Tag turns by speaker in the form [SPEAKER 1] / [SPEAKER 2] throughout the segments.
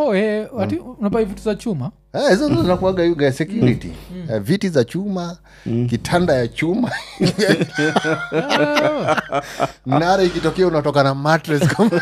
[SPEAKER 1] oh, eh, ati unapai vitu za chuma
[SPEAKER 2] Eh, hizo ndo zinakuaga yuga security Eh, viti za chuma kitanda ya chuma nara ikitokea unatoka na mattress kama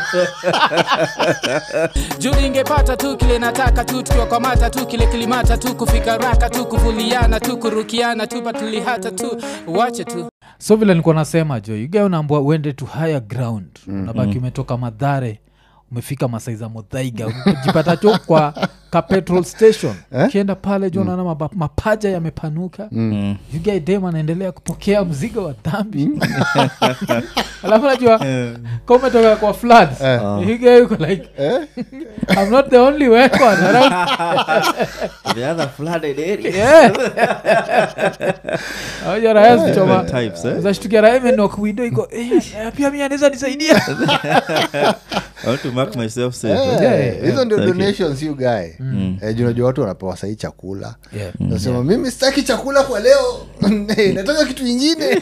[SPEAKER 3] juu ingepata tu kile nataka tu tukiwakwamata tu kile kilimata tu kufika raka tu kuvuliana tu kurukiana tu patulihata tu wache tu
[SPEAKER 1] so vile nilikuwa nasema jo ugae unaambua uende to higher ground unabaki umetoka madhare umefika masai za modhaiga jipata cho kwa ka petrol station ukienda pale jo naona maba- mapaja yamepanuka mm. ugae dem anaendelea kupokea mzigo wa dhambi alafu najua ka umetoka kwa flood ugae uko like i'm not the only one around
[SPEAKER 4] the other flooded area
[SPEAKER 1] yeah Hawaja raya zichoma
[SPEAKER 4] types eh?
[SPEAKER 1] zashtukia raya imenok windo iko "Eh, eh, pia mi anaweza nisaidia
[SPEAKER 4] I want to mark myself safe eh?
[SPEAKER 1] Yeah,
[SPEAKER 2] Eh,
[SPEAKER 1] yeah,
[SPEAKER 2] hizo ndio
[SPEAKER 4] Thank you.
[SPEAKER 2] donations you guy Eh, juu unajua watu wanapewa sahii chakula
[SPEAKER 1] Yeah.
[SPEAKER 2] nasema mimi sitaki chakula kwa leo Eh, nataka kitu ingine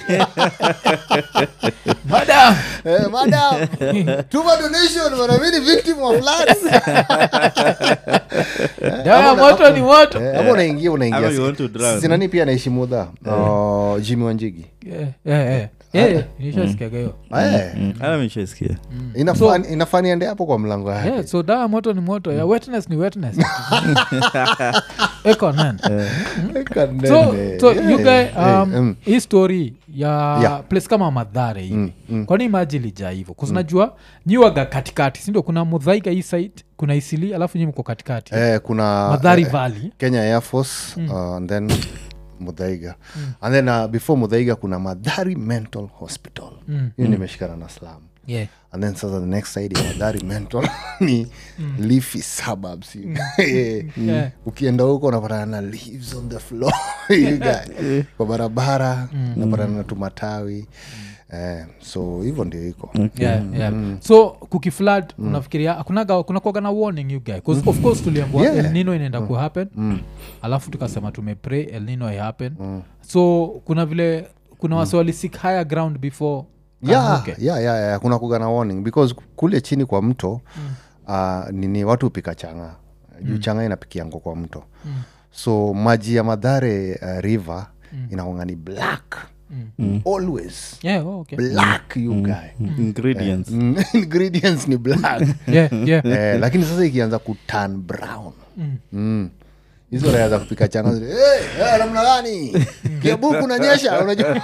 [SPEAKER 1] madam
[SPEAKER 2] Eh, madam tuma donation wanamini victim of floods
[SPEAKER 1] dawa ya moto ni moto
[SPEAKER 2] Eh, ama unaingia unaingia
[SPEAKER 4] Ama you want to drown.
[SPEAKER 2] sinani pia anaishi mudha uh, jimi wanjigi
[SPEAKER 1] Yeah, yeah, yeah. Yeah, yeah, nishasikiaga hiyo
[SPEAKER 2] Eh,
[SPEAKER 4] Mm, hata mi nishaisikia.
[SPEAKER 2] inafaa inafaa niende hapo kwa mlango yake
[SPEAKER 1] Yeah, so dawa ya moto ni moto ya wetness ni wetness eko nan
[SPEAKER 2] Kanene.
[SPEAKER 1] so, so
[SPEAKER 2] Yeah.
[SPEAKER 1] you guy
[SPEAKER 2] Eh,
[SPEAKER 1] um,
[SPEAKER 2] mm.
[SPEAKER 1] hii story ya
[SPEAKER 2] Yeah.
[SPEAKER 1] place kama madhare hivi kwani maji lijaa hivo kuzinajua nyiwaga katikati sindio kuna mudhaiga hii site kuna isili alafu nyi mko katikati
[SPEAKER 2] Eh, kuna
[SPEAKER 1] madhari
[SPEAKER 2] eh,
[SPEAKER 1] valley
[SPEAKER 2] kenya air force uh, and then mudhaiga and then uh, before mudhaiga kuna madhari mental hospital hiyo nimeshikana na slam
[SPEAKER 1] yeah.
[SPEAKER 2] and then sasa the next side ya madhari mental ni leafy suburbs Eh,
[SPEAKER 1] Yeah.
[SPEAKER 2] ukienda huko unapatana na leaves on the floor You guy. kwa barabara unapatana na tumatawi eh, so hivyo ndio iko
[SPEAKER 1] Yeah, yeah. so kukiflad unafikiria kunaga kunakuaga na warning you guy 'Cause of course tuliambua
[SPEAKER 2] Yeah.
[SPEAKER 1] el nino inaenda kuhappen alafu tukasema tumepray el nino ihappen so kuna vile kuna wase walisik higher ground before
[SPEAKER 2] yeah,
[SPEAKER 1] Kahuke.
[SPEAKER 2] yeah, yeah, yeah. kuna kuga na warning because kule chini kwa mto uh, nini watu hupika changa juu changa inapikiango kwa mto so maji ya madhare uh, river mm. inakonga ni black always
[SPEAKER 1] Yeah, oh, okay.
[SPEAKER 2] black you guy
[SPEAKER 4] ingredients
[SPEAKER 2] Mm, ingredients ni black
[SPEAKER 1] Yeah, yeah.
[SPEAKER 2] eh, lakini sasa ikianza kutan brown mm. hizo raya za kupika changa zile, hey, hey, namna gani kiabuku nanyesha unajua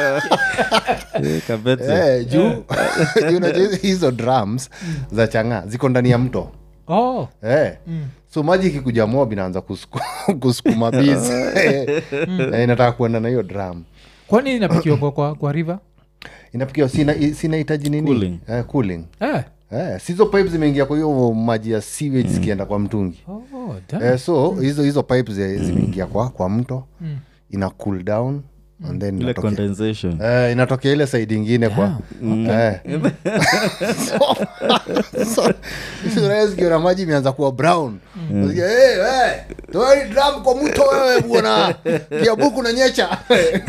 [SPEAKER 4] Eh, kabete.
[SPEAKER 2] Eh, juu juu unajua hizo- hizo drums za changa ziko ndani ya mto
[SPEAKER 1] Oh,
[SPEAKER 2] eh. so maji ikikuja mob inaanza kusuku- kusukuma bizi Eh, eh, inataka kuenda na hiyo drum
[SPEAKER 1] kwani inapikiwa kwa, kwa, kwa river
[SPEAKER 2] inapikiwa sina sinahitaji nini
[SPEAKER 4] Cooling.
[SPEAKER 2] Eh, cooling
[SPEAKER 1] eh.
[SPEAKER 2] Eh, sizo pipe zimeingia kwa hiyo maji ya sewage zikienda kwa mtungi
[SPEAKER 1] oh, damn.
[SPEAKER 2] eh, so hizo hizo pipe zi- zimeingia kwa, kwa mto ina cool down and then
[SPEAKER 4] ile
[SPEAKER 2] inatokea-
[SPEAKER 4] condensation
[SPEAKER 2] Eh, inatokea ile saidi ingine kwa Eh. So- so, hizo raya zikiona maji imeanza kuwa brown Unasikia, "Hey, hey, toeni drum kwa mto wewe bwana kiabuku na nyecha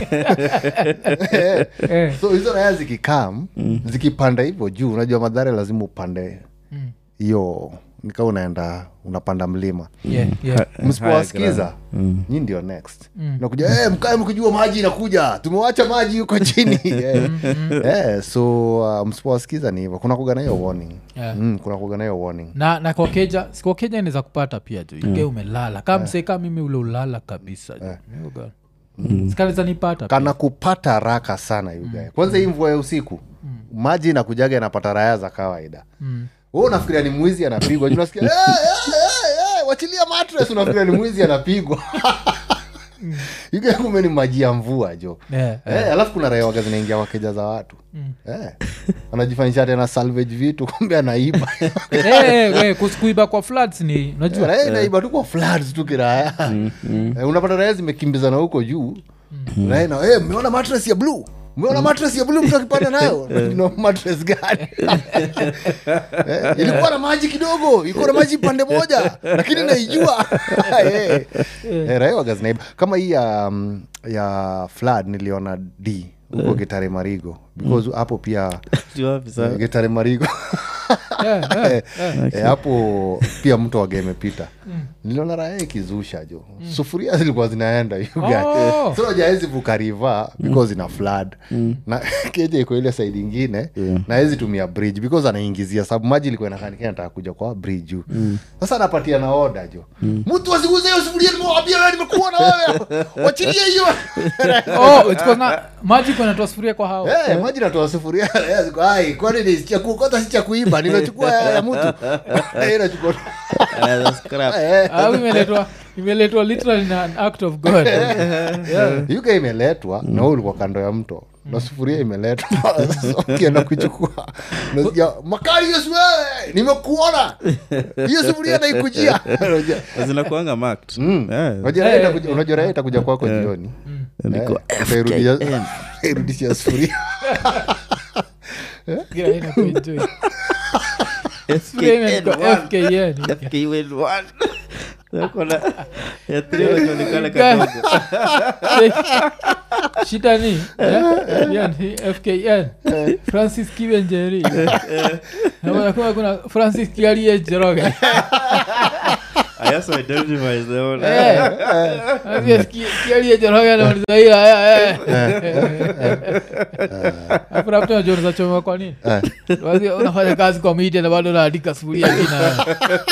[SPEAKER 1] Eh.
[SPEAKER 2] so hizo raya zikikam zikipanda hivyo juu unajua madhara lazima upande hiyo nikaa unaenda unapanda mlima
[SPEAKER 1] Yeah, yeah.
[SPEAKER 2] msipowasikiza nyi ndio next nakuja hey, mkae mkijua maji inakuja tumewacha maji huko chini Eh, eh, so uh, msipowasikiza ni hivyo kuna kuga na hiyo warning
[SPEAKER 1] Yeah.
[SPEAKER 2] mm, kuna kuga na hiyo warning
[SPEAKER 1] na na kwa keja si kwa keja inaweza kupata pia jo ige umelala kama msee kama mimi ule ulala kabisa jo mm. sikanaweza nipata pia.
[SPEAKER 2] kana kupata haraka sana yugae kwanza hii mvua ya usiku maji inakujaga inapata raya za kawaida mm. unafikiria ni mwizi anapigwa Juu unasikia "Eh, eh, eh, eh, wachilia mattress unafikiria ni mwizi anapigwa yugae kume ni maji ya mvua jo
[SPEAKER 1] Yeah,
[SPEAKER 2] Eh, alafu kuna raia waga zinaingia wakeja za watu eh. anajifanyisha tena salvage vitu kumbe anaiba
[SPEAKER 1] Eh, eh, eh, kus- kuiba kwa floods ni unajua
[SPEAKER 2] raia inaiba tu kwa floods tu kiraya Eh, unapata raya zimekimbizana huko juu raia na eh, mmeona mattress ya blue mmeona mattress ya blue mtu akipanda nayo no mattress gani eh, ilikuwa na maji kidogo ilikuwa na maji pande moja lakini naijua eh, eh, raia waga zinaiba kama hii ya, mm, ya flood niliona d huko gitare marigo because hapo pia
[SPEAKER 4] Sio wapi sana.
[SPEAKER 2] gitare marigo
[SPEAKER 1] Yeah, yeah,
[SPEAKER 2] Eh,
[SPEAKER 1] yeah.
[SPEAKER 2] eh, hapo pia mto wage imepita niliona raya ikizusha jo sufuria zilikuwa zinaenda you guys.
[SPEAKER 1] Oh.
[SPEAKER 2] so jaezi vuka river because ina flood na keja iko ile side ingine na hezi tumia bridge because anaingizia sababu maji ilikuwa inakanikia nataka kuja kwa bridge juu sasa anapatia na oda jo mtu asiguze hiyo sufuria nimewambia wewe nimekuona wewe wachilie hiyo
[SPEAKER 1] Oh, it's 'cause na- maji kunatoa sufuria kwa hao
[SPEAKER 2] Eh, maji natoa sufuria raya ziko, "Ai, kwani ni cha kukota si cha kuiba nimechukua ya ya mtu Eh, inachukua
[SPEAKER 4] Another scrap.
[SPEAKER 2] Eh,
[SPEAKER 1] au imeletwa imeletwa literally na an act of god yeah.
[SPEAKER 2] yuga imeletwa na wewe ulikuwa kando ya mto na sufuria imeletwa Sasa ukienda kuchukua unasikia makali hiyo si wewe nimekuona hiyo sufuria naikujia Unajua-
[SPEAKER 4] zinakuanga marked.
[SPEAKER 2] Mm.
[SPEAKER 4] Eh,
[SPEAKER 2] Unajua raha itakuja- unajua raha itakuja kwako jioni
[SPEAKER 4] niko
[SPEAKER 2] Eh, utairudisha- utairudishia sufuria
[SPEAKER 1] Yeah, inakuenjoy. Sufuria imeandikwa
[SPEAKER 4] FKN.
[SPEAKER 1] FKN.
[SPEAKER 4] FKN one. Wako na- ya three wanaonekana kadogo.
[SPEAKER 1] shida ni eh, yeah, ni fkn francis kiwenjeri naona kuna francis kiarie jeroge
[SPEAKER 4] I also identify as the one.
[SPEAKER 1] kiarie jeroge namalizaia afurapta najonza choma kwa nini Wazi, unafanya kazi kwa media na bado naandika sufuria kina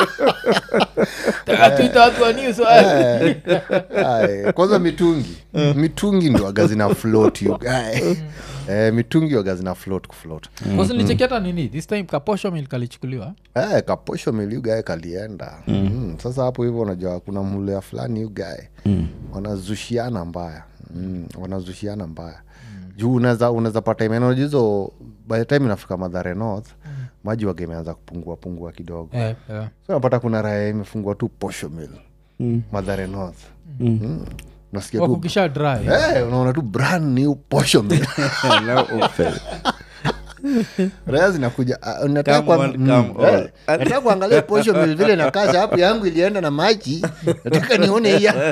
[SPEAKER 1] takatwita watu wa news wa-
[SPEAKER 2] Aye, kwanza mitungi mitungi ndo waga zina float you guy eh, mitungi waga zina float kufloat
[SPEAKER 1] Kwanza nilichekia hata nini this time kaposho mil kalichukuliwa
[SPEAKER 2] eh, kaposho miliugae kalienda mm. sasa hapo hivyo unajua kuna mlea fulani ugae mm. wanazushiana mbaya mm. wanazushiana mbaya juu unaweza unaweza pata imenoj hizo by the time inafika madhare north maji waga imeanza kupungua pungua kidogo
[SPEAKER 1] Eh, eh.
[SPEAKER 2] so napata kuna raya imefungua tu posho mil madhare north mm. nasikia tu
[SPEAKER 1] wakukisha dry
[SPEAKER 2] Eh, unaona tu brand new posho mil
[SPEAKER 4] Now open.
[SPEAKER 2] raya zinakuja ah, nataka
[SPEAKER 4] Come
[SPEAKER 2] kuang-
[SPEAKER 4] on,
[SPEAKER 2] mm,
[SPEAKER 4] come
[SPEAKER 2] eh,
[SPEAKER 4] on.
[SPEAKER 2] nataka kuangalia posho mil vile na kaza hapo yangu ilienda na maji nataka nione iya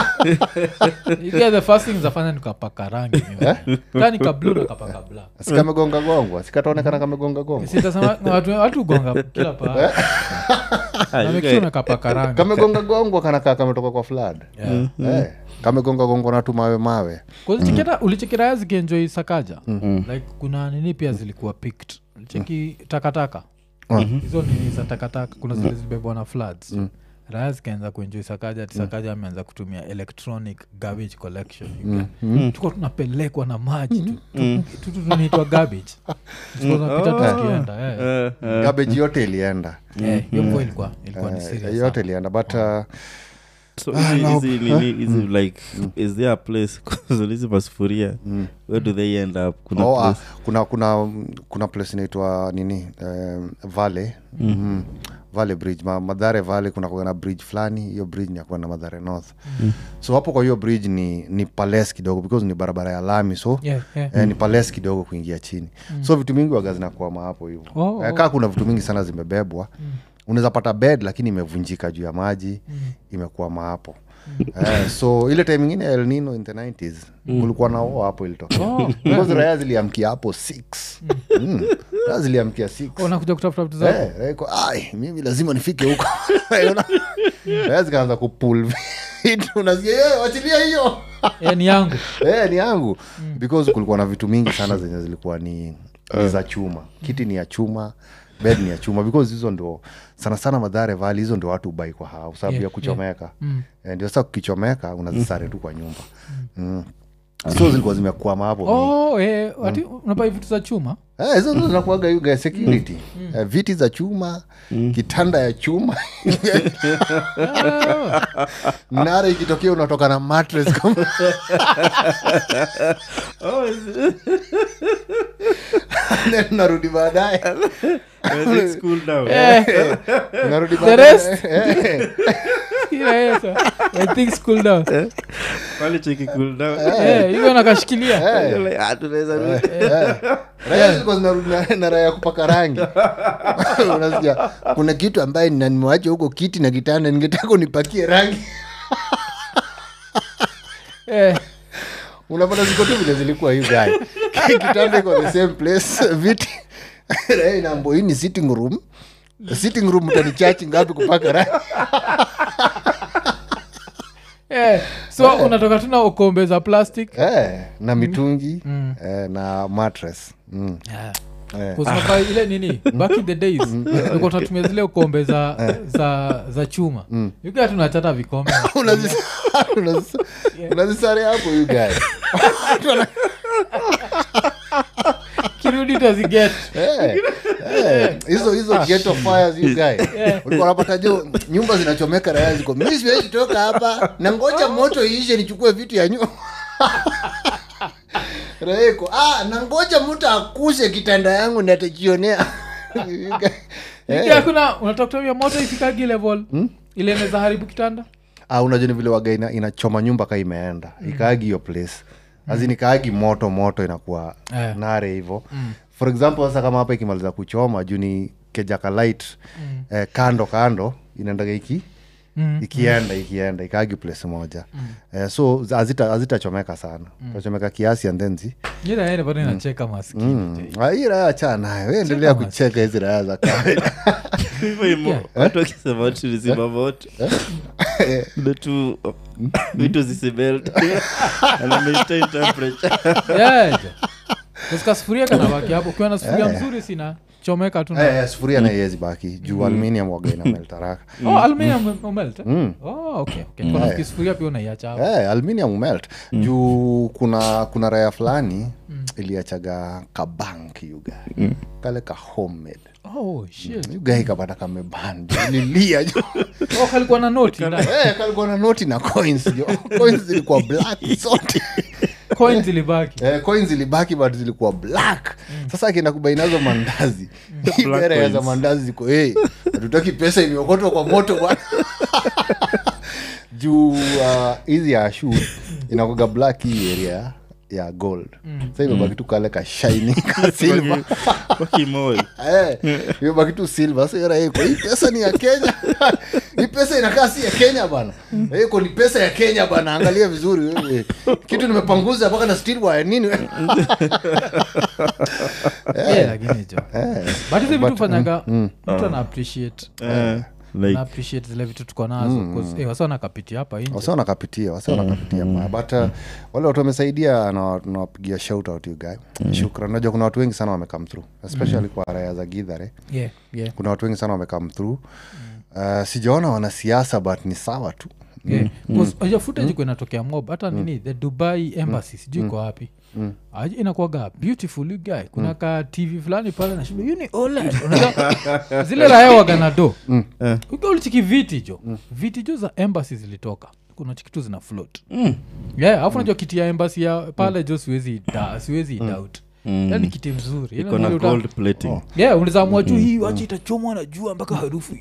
[SPEAKER 1] You get the first thing zafanya nikapaka rangi mimi. Kaa nika blue na kapaka black
[SPEAKER 2] sikamegonga gongwa sikataonekana kamegonga gongwa
[SPEAKER 1] sitasema na watu watu gonga kila paa
[SPEAKER 4] Ah,
[SPEAKER 1] na
[SPEAKER 4] you
[SPEAKER 1] make
[SPEAKER 4] guys-
[SPEAKER 1] sure nakapaka rangi
[SPEAKER 2] kamegonga gongwa kanakaa kametoka kwa flood
[SPEAKER 1] Yeah.
[SPEAKER 2] eh, kamegonga gongwa na tu mawe mawe
[SPEAKER 1] Kuzicheketa- ulichekiraya zikienjoi sakaja like kuna nini pia zilikuwa picked cheki takataka hizo nini za takataka kuna zile zilibebwa na floods raya zikaanza kuenjoi sakaja ati sakaja ameanza kutumia electronic garbage collection tuko tunapelekwa na maji tu- tu- tu- tu- tunaitwa garbage Tulikuwa tunapita tukienda eh.
[SPEAKER 4] Eh, eh.
[SPEAKER 2] gabeji yote ilienda
[SPEAKER 1] Eh, hiyo mvua ilikuwa ilikuwa ni
[SPEAKER 2] Eh,
[SPEAKER 1] serious
[SPEAKER 2] yote
[SPEAKER 1] sana.
[SPEAKER 2] ilienda but uh,
[SPEAKER 4] So hizi- hizi nini- hizi like is there a place 'cause hizi masufuria where do they end up kuna
[SPEAKER 2] oh, ah,
[SPEAKER 4] place
[SPEAKER 2] kuna kuna kuna place inaitwa nini um, vale mm. vale bridge Ma, madhare vale kuna kuwa na bridge fulani hiyo bridge ni yakuwa na madhare north so hapo kwa hiyo bridge ni ni pales kidogo because ni barabara ya lami so
[SPEAKER 1] Yeah, yeah.
[SPEAKER 2] Eh, ni pales kidogo kuingia chini so vitu mingi waga zinakwama hapo hivo
[SPEAKER 1] Oh,
[SPEAKER 2] eh, kaa kuna vitu mingi sana zimebebwa unaweza pata bed lakini imevunjika juu ya maji imekwama hapo eh, so ile time ingine ya El Nino in the 90s kulikuwa na oo hapo ilitokea
[SPEAKER 1] Oh,
[SPEAKER 2] Because raya ziliamkia hapo 6 mm. raya ziliamkia 6
[SPEAKER 1] unakuja kutafuta vitu zako
[SPEAKER 2] Eh, raya iko, ai mimi lazima nifike huko Unaona? raya zikaanza kupul vitu unasikia "Eh, wachilia hiyo
[SPEAKER 1] Eh, ni yangu
[SPEAKER 2] Eh, ni yangu because kulikuwa na vitu mingi sana zenye zilikuwa ni, ni za chuma kiti ni ya chuma bed ni ya chuma because hizo ndo sana sana madhare vali hizo ndio watu ubai kwa hao sababu
[SPEAKER 1] Yeah,
[SPEAKER 2] ya kuchomeka Eh, ndio sasa kukichomeka unazisare tu kwa nyumba mm. so zilikuwa zimekwama hapo
[SPEAKER 1] oh, eh, ati unapai vitu za chuma
[SPEAKER 2] Eh, hizo ndo zinakuaga yuga security Eh, viti za chuma kitanda ya chuma nara ikitokea unatoka na mattress kama Then unarudi baadaye
[SPEAKER 4] When it's cool down.
[SPEAKER 2] unarudi
[SPEAKER 1] The rest.
[SPEAKER 2] baadaye Eh,
[SPEAKER 1] Yeah, yeah, sir. When things cool down.
[SPEAKER 4] Pale cheki cool down.
[SPEAKER 1] Eh, hivyo nakashikilia
[SPEAKER 4] You're like, ah, tunaweza rudi.
[SPEAKER 2] raya zilikuwa zinarudi na- na raya ya kupaka rangi unasikia kuna kitu ambaye nina- nimewacha huko kiti na kitanda ningetaka unipakie rangi
[SPEAKER 1] Eh,
[SPEAKER 2] unapata ziko tu vile zilikuwa hiyo guy kitanda iko the same place viti Raia inaambo hii ni sitting room sitting room utanichachi ngapi kupaka ra
[SPEAKER 1] Eh, so unatoka tuna ukombe za plastic
[SPEAKER 2] eh, na mitungi eh, na mattress mm. Eh.
[SPEAKER 1] kusimaka ile nini back in the days ulikuwa tunatumia zile ukombe za za za chuma yukia tunachata vikombe
[SPEAKER 2] Unazis- unazis- unazisare hapo you guy
[SPEAKER 1] kirudi taziget
[SPEAKER 2] Eh, eh, hizo hizo ghetto fires you guy ulikuwa unapata jo nyumba zinachomeka raya ziko mi siwezi toka hapa na ngoja moto iishe nichukue vitu ya nyumba raeko ah, na ngoja mtu akushe kitanda yangu natajionea
[SPEAKER 1] Yuki hakuna unataka kutumia moto ifikagi level ile inaweza haribu kitanda
[SPEAKER 2] ah, unajua ni vile waga ina, inachoma nyumba ka imeenda ikaagi hiyo place azin ikaagi moto moto inakuwa
[SPEAKER 1] Eh.
[SPEAKER 2] nare hivo for example sasa kama hapa ikimaliza kuchoma juu ni kejaka light eh, kando kando inaendaga iki
[SPEAKER 1] Mm,
[SPEAKER 2] ikienda ikienda ikaagi place moja eh, so za- hazita- hazitachomeka sana tachomeka kiasi and then zi
[SPEAKER 1] ila ene bado inacheka maskini
[SPEAKER 2] Mm. Ah, hii raya achana nayo we endelea
[SPEAKER 1] Cheka
[SPEAKER 2] kucheka hizi raya za kawaida
[SPEAKER 4] hivyo hivyo watu wakisema tulizima moto ndo tu vitu zisimelt ana maintain temperature
[SPEAKER 1] kasika sufuria kanabaki hapo ukiwa na sufuria mzuri sina chomeka tu na-
[SPEAKER 2] Eh, eh, sufuria na iwezi baki juu aluminium waga inameltaraka
[SPEAKER 1] oh, aluminium umelt eh? oh, okay, okay. Kwa nafikiri sufuria pia unaiacha hapo
[SPEAKER 2] Eh, aluminium melt juu kuna kuna raya fulani iliachaga kabank yuga kale ka homemade
[SPEAKER 1] oh, shit.
[SPEAKER 2] yuga ikapata kameban lilia jo
[SPEAKER 1] oh, kalikuwa na noti ndani.
[SPEAKER 2] Eh, kalikuwa na noti na coins jo coins zilikuwa black zote
[SPEAKER 1] coins ilibaki
[SPEAKER 2] eh, coins zilibaki but zilikuwa black sasa akienda kubainazo mandazi ibere za
[SPEAKER 4] coins.
[SPEAKER 2] mandazi ziko hey, hatutaki pesa imeokotwa kwa moto bwana juu uh, hizi ya shu inakoga black hii area ya gold sa imebaki tu kale ka shiny ka silver
[SPEAKER 4] wakimoi
[SPEAKER 2] Eh, imebaki tu silver so yara iko hii pesa ni ya kenya hii pesa inakaa si ya kenya bana iko ni pesa ya kenya bana angalia vizuri wewe. kitu nimepanguza mpaka na steel wire nini wewe?
[SPEAKER 1] Yeah, lakini jo but hizi vitu fanyaga mtu ana appreciate
[SPEAKER 4] Eh,
[SPEAKER 1] na
[SPEAKER 4] like
[SPEAKER 1] appreciate zile vitu tuko nazo mm. hey, wasa wanakapitia hapa nje
[SPEAKER 2] wase wanakapitia wase wanakapitia mm. but uh, wale watu wamesaidia na nawapigia shout out you guy shukran najua kuna watu wengi sana wamecome through especially kwa raya za gidhare
[SPEAKER 1] yeah, yeah.
[SPEAKER 2] kuna watu wengi sana wamecome through uh, sijaona wanasiasa but ni sawa tu
[SPEAKER 1] Yeah. 'Cause unajua footage iko inatokea mob hata nini the dubai embassy sijui iko wapi Aje inakuwaga beautiful you guy kuna ka tv fulani pale nashinda hiyo ni OLED." Unajua, zile raya waganado ukiwa ulichiki viti jo viti jo za embassy zilitoka kuna chikitu zina float yeah alafu unajua kiti ya embassy ya pale jo siwezi da, siwezi doubt yani kiti mzuri Ile
[SPEAKER 4] iko na
[SPEAKER 1] mahali uta-
[SPEAKER 4] gold plating
[SPEAKER 1] yeah ulizamua juu hii wacha itachomwa na jua mpaka harufu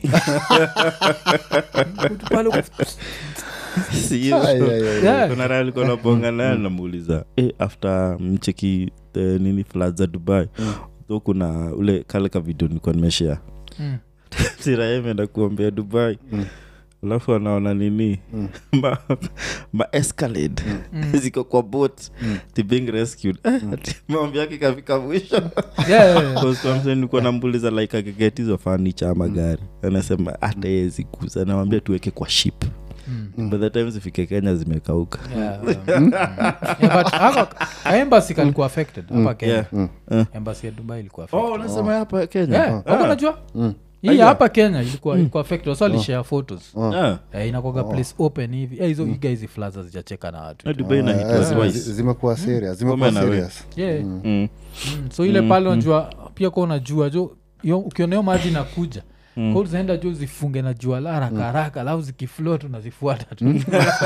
[SPEAKER 1] pale uko-
[SPEAKER 4] Si hiyo.
[SPEAKER 2] Ah, yeah, yeah, yeah.
[SPEAKER 1] Yeah.
[SPEAKER 4] kuna raha alikuwa naponga naye namuuliza eh, after mcheki the nini flood za dubai so kuna ule kale ka video nilikuwa nimeshare
[SPEAKER 1] Mm.
[SPEAKER 4] siraha imeenda kuombea dubai alafu anaona nini ma, ma escalade ziko kwa boat ti being rescued Eh, ati maombi yake kafika mwisho
[SPEAKER 1] Yeah, yeah, yeah.
[SPEAKER 4] nilikuwa nambuliza like akigeti hizo fanicha ama gari anasema hata yeye zikuza nawambia tuweke kwa ship by the time zifike kenya zimekauka
[SPEAKER 1] Yeah, um, yeah, but hako- ka embassy kalikuwa affected hapa kenya
[SPEAKER 4] Yeah.
[SPEAKER 1] embassy ya dubai ilikuwa affected.
[SPEAKER 4] oh unasema hapa kenya
[SPEAKER 1] Yeah, wako najua hii ya hapa kenya ilikuwa ilikuwa affected wasa walishare photos
[SPEAKER 4] Ah,
[SPEAKER 1] Eh, inakwaga place open hivi Eh, hizo iga hizi flaza zijacheka na watu
[SPEAKER 4] na dubai na
[SPEAKER 2] Eh,
[SPEAKER 4] hitwa
[SPEAKER 2] zime-
[SPEAKER 4] twice
[SPEAKER 2] zimekuwa serious zimekuwa
[SPEAKER 4] Women are
[SPEAKER 2] serious
[SPEAKER 1] yeah.
[SPEAKER 4] Mm.
[SPEAKER 1] Mm, so ile pale unajua pia kwa unajua jo yo- ukiona hiyo maji inakuja mm. zaenda juu zifunge na jua la haraka haraka alafu zikiflot unazifuata tu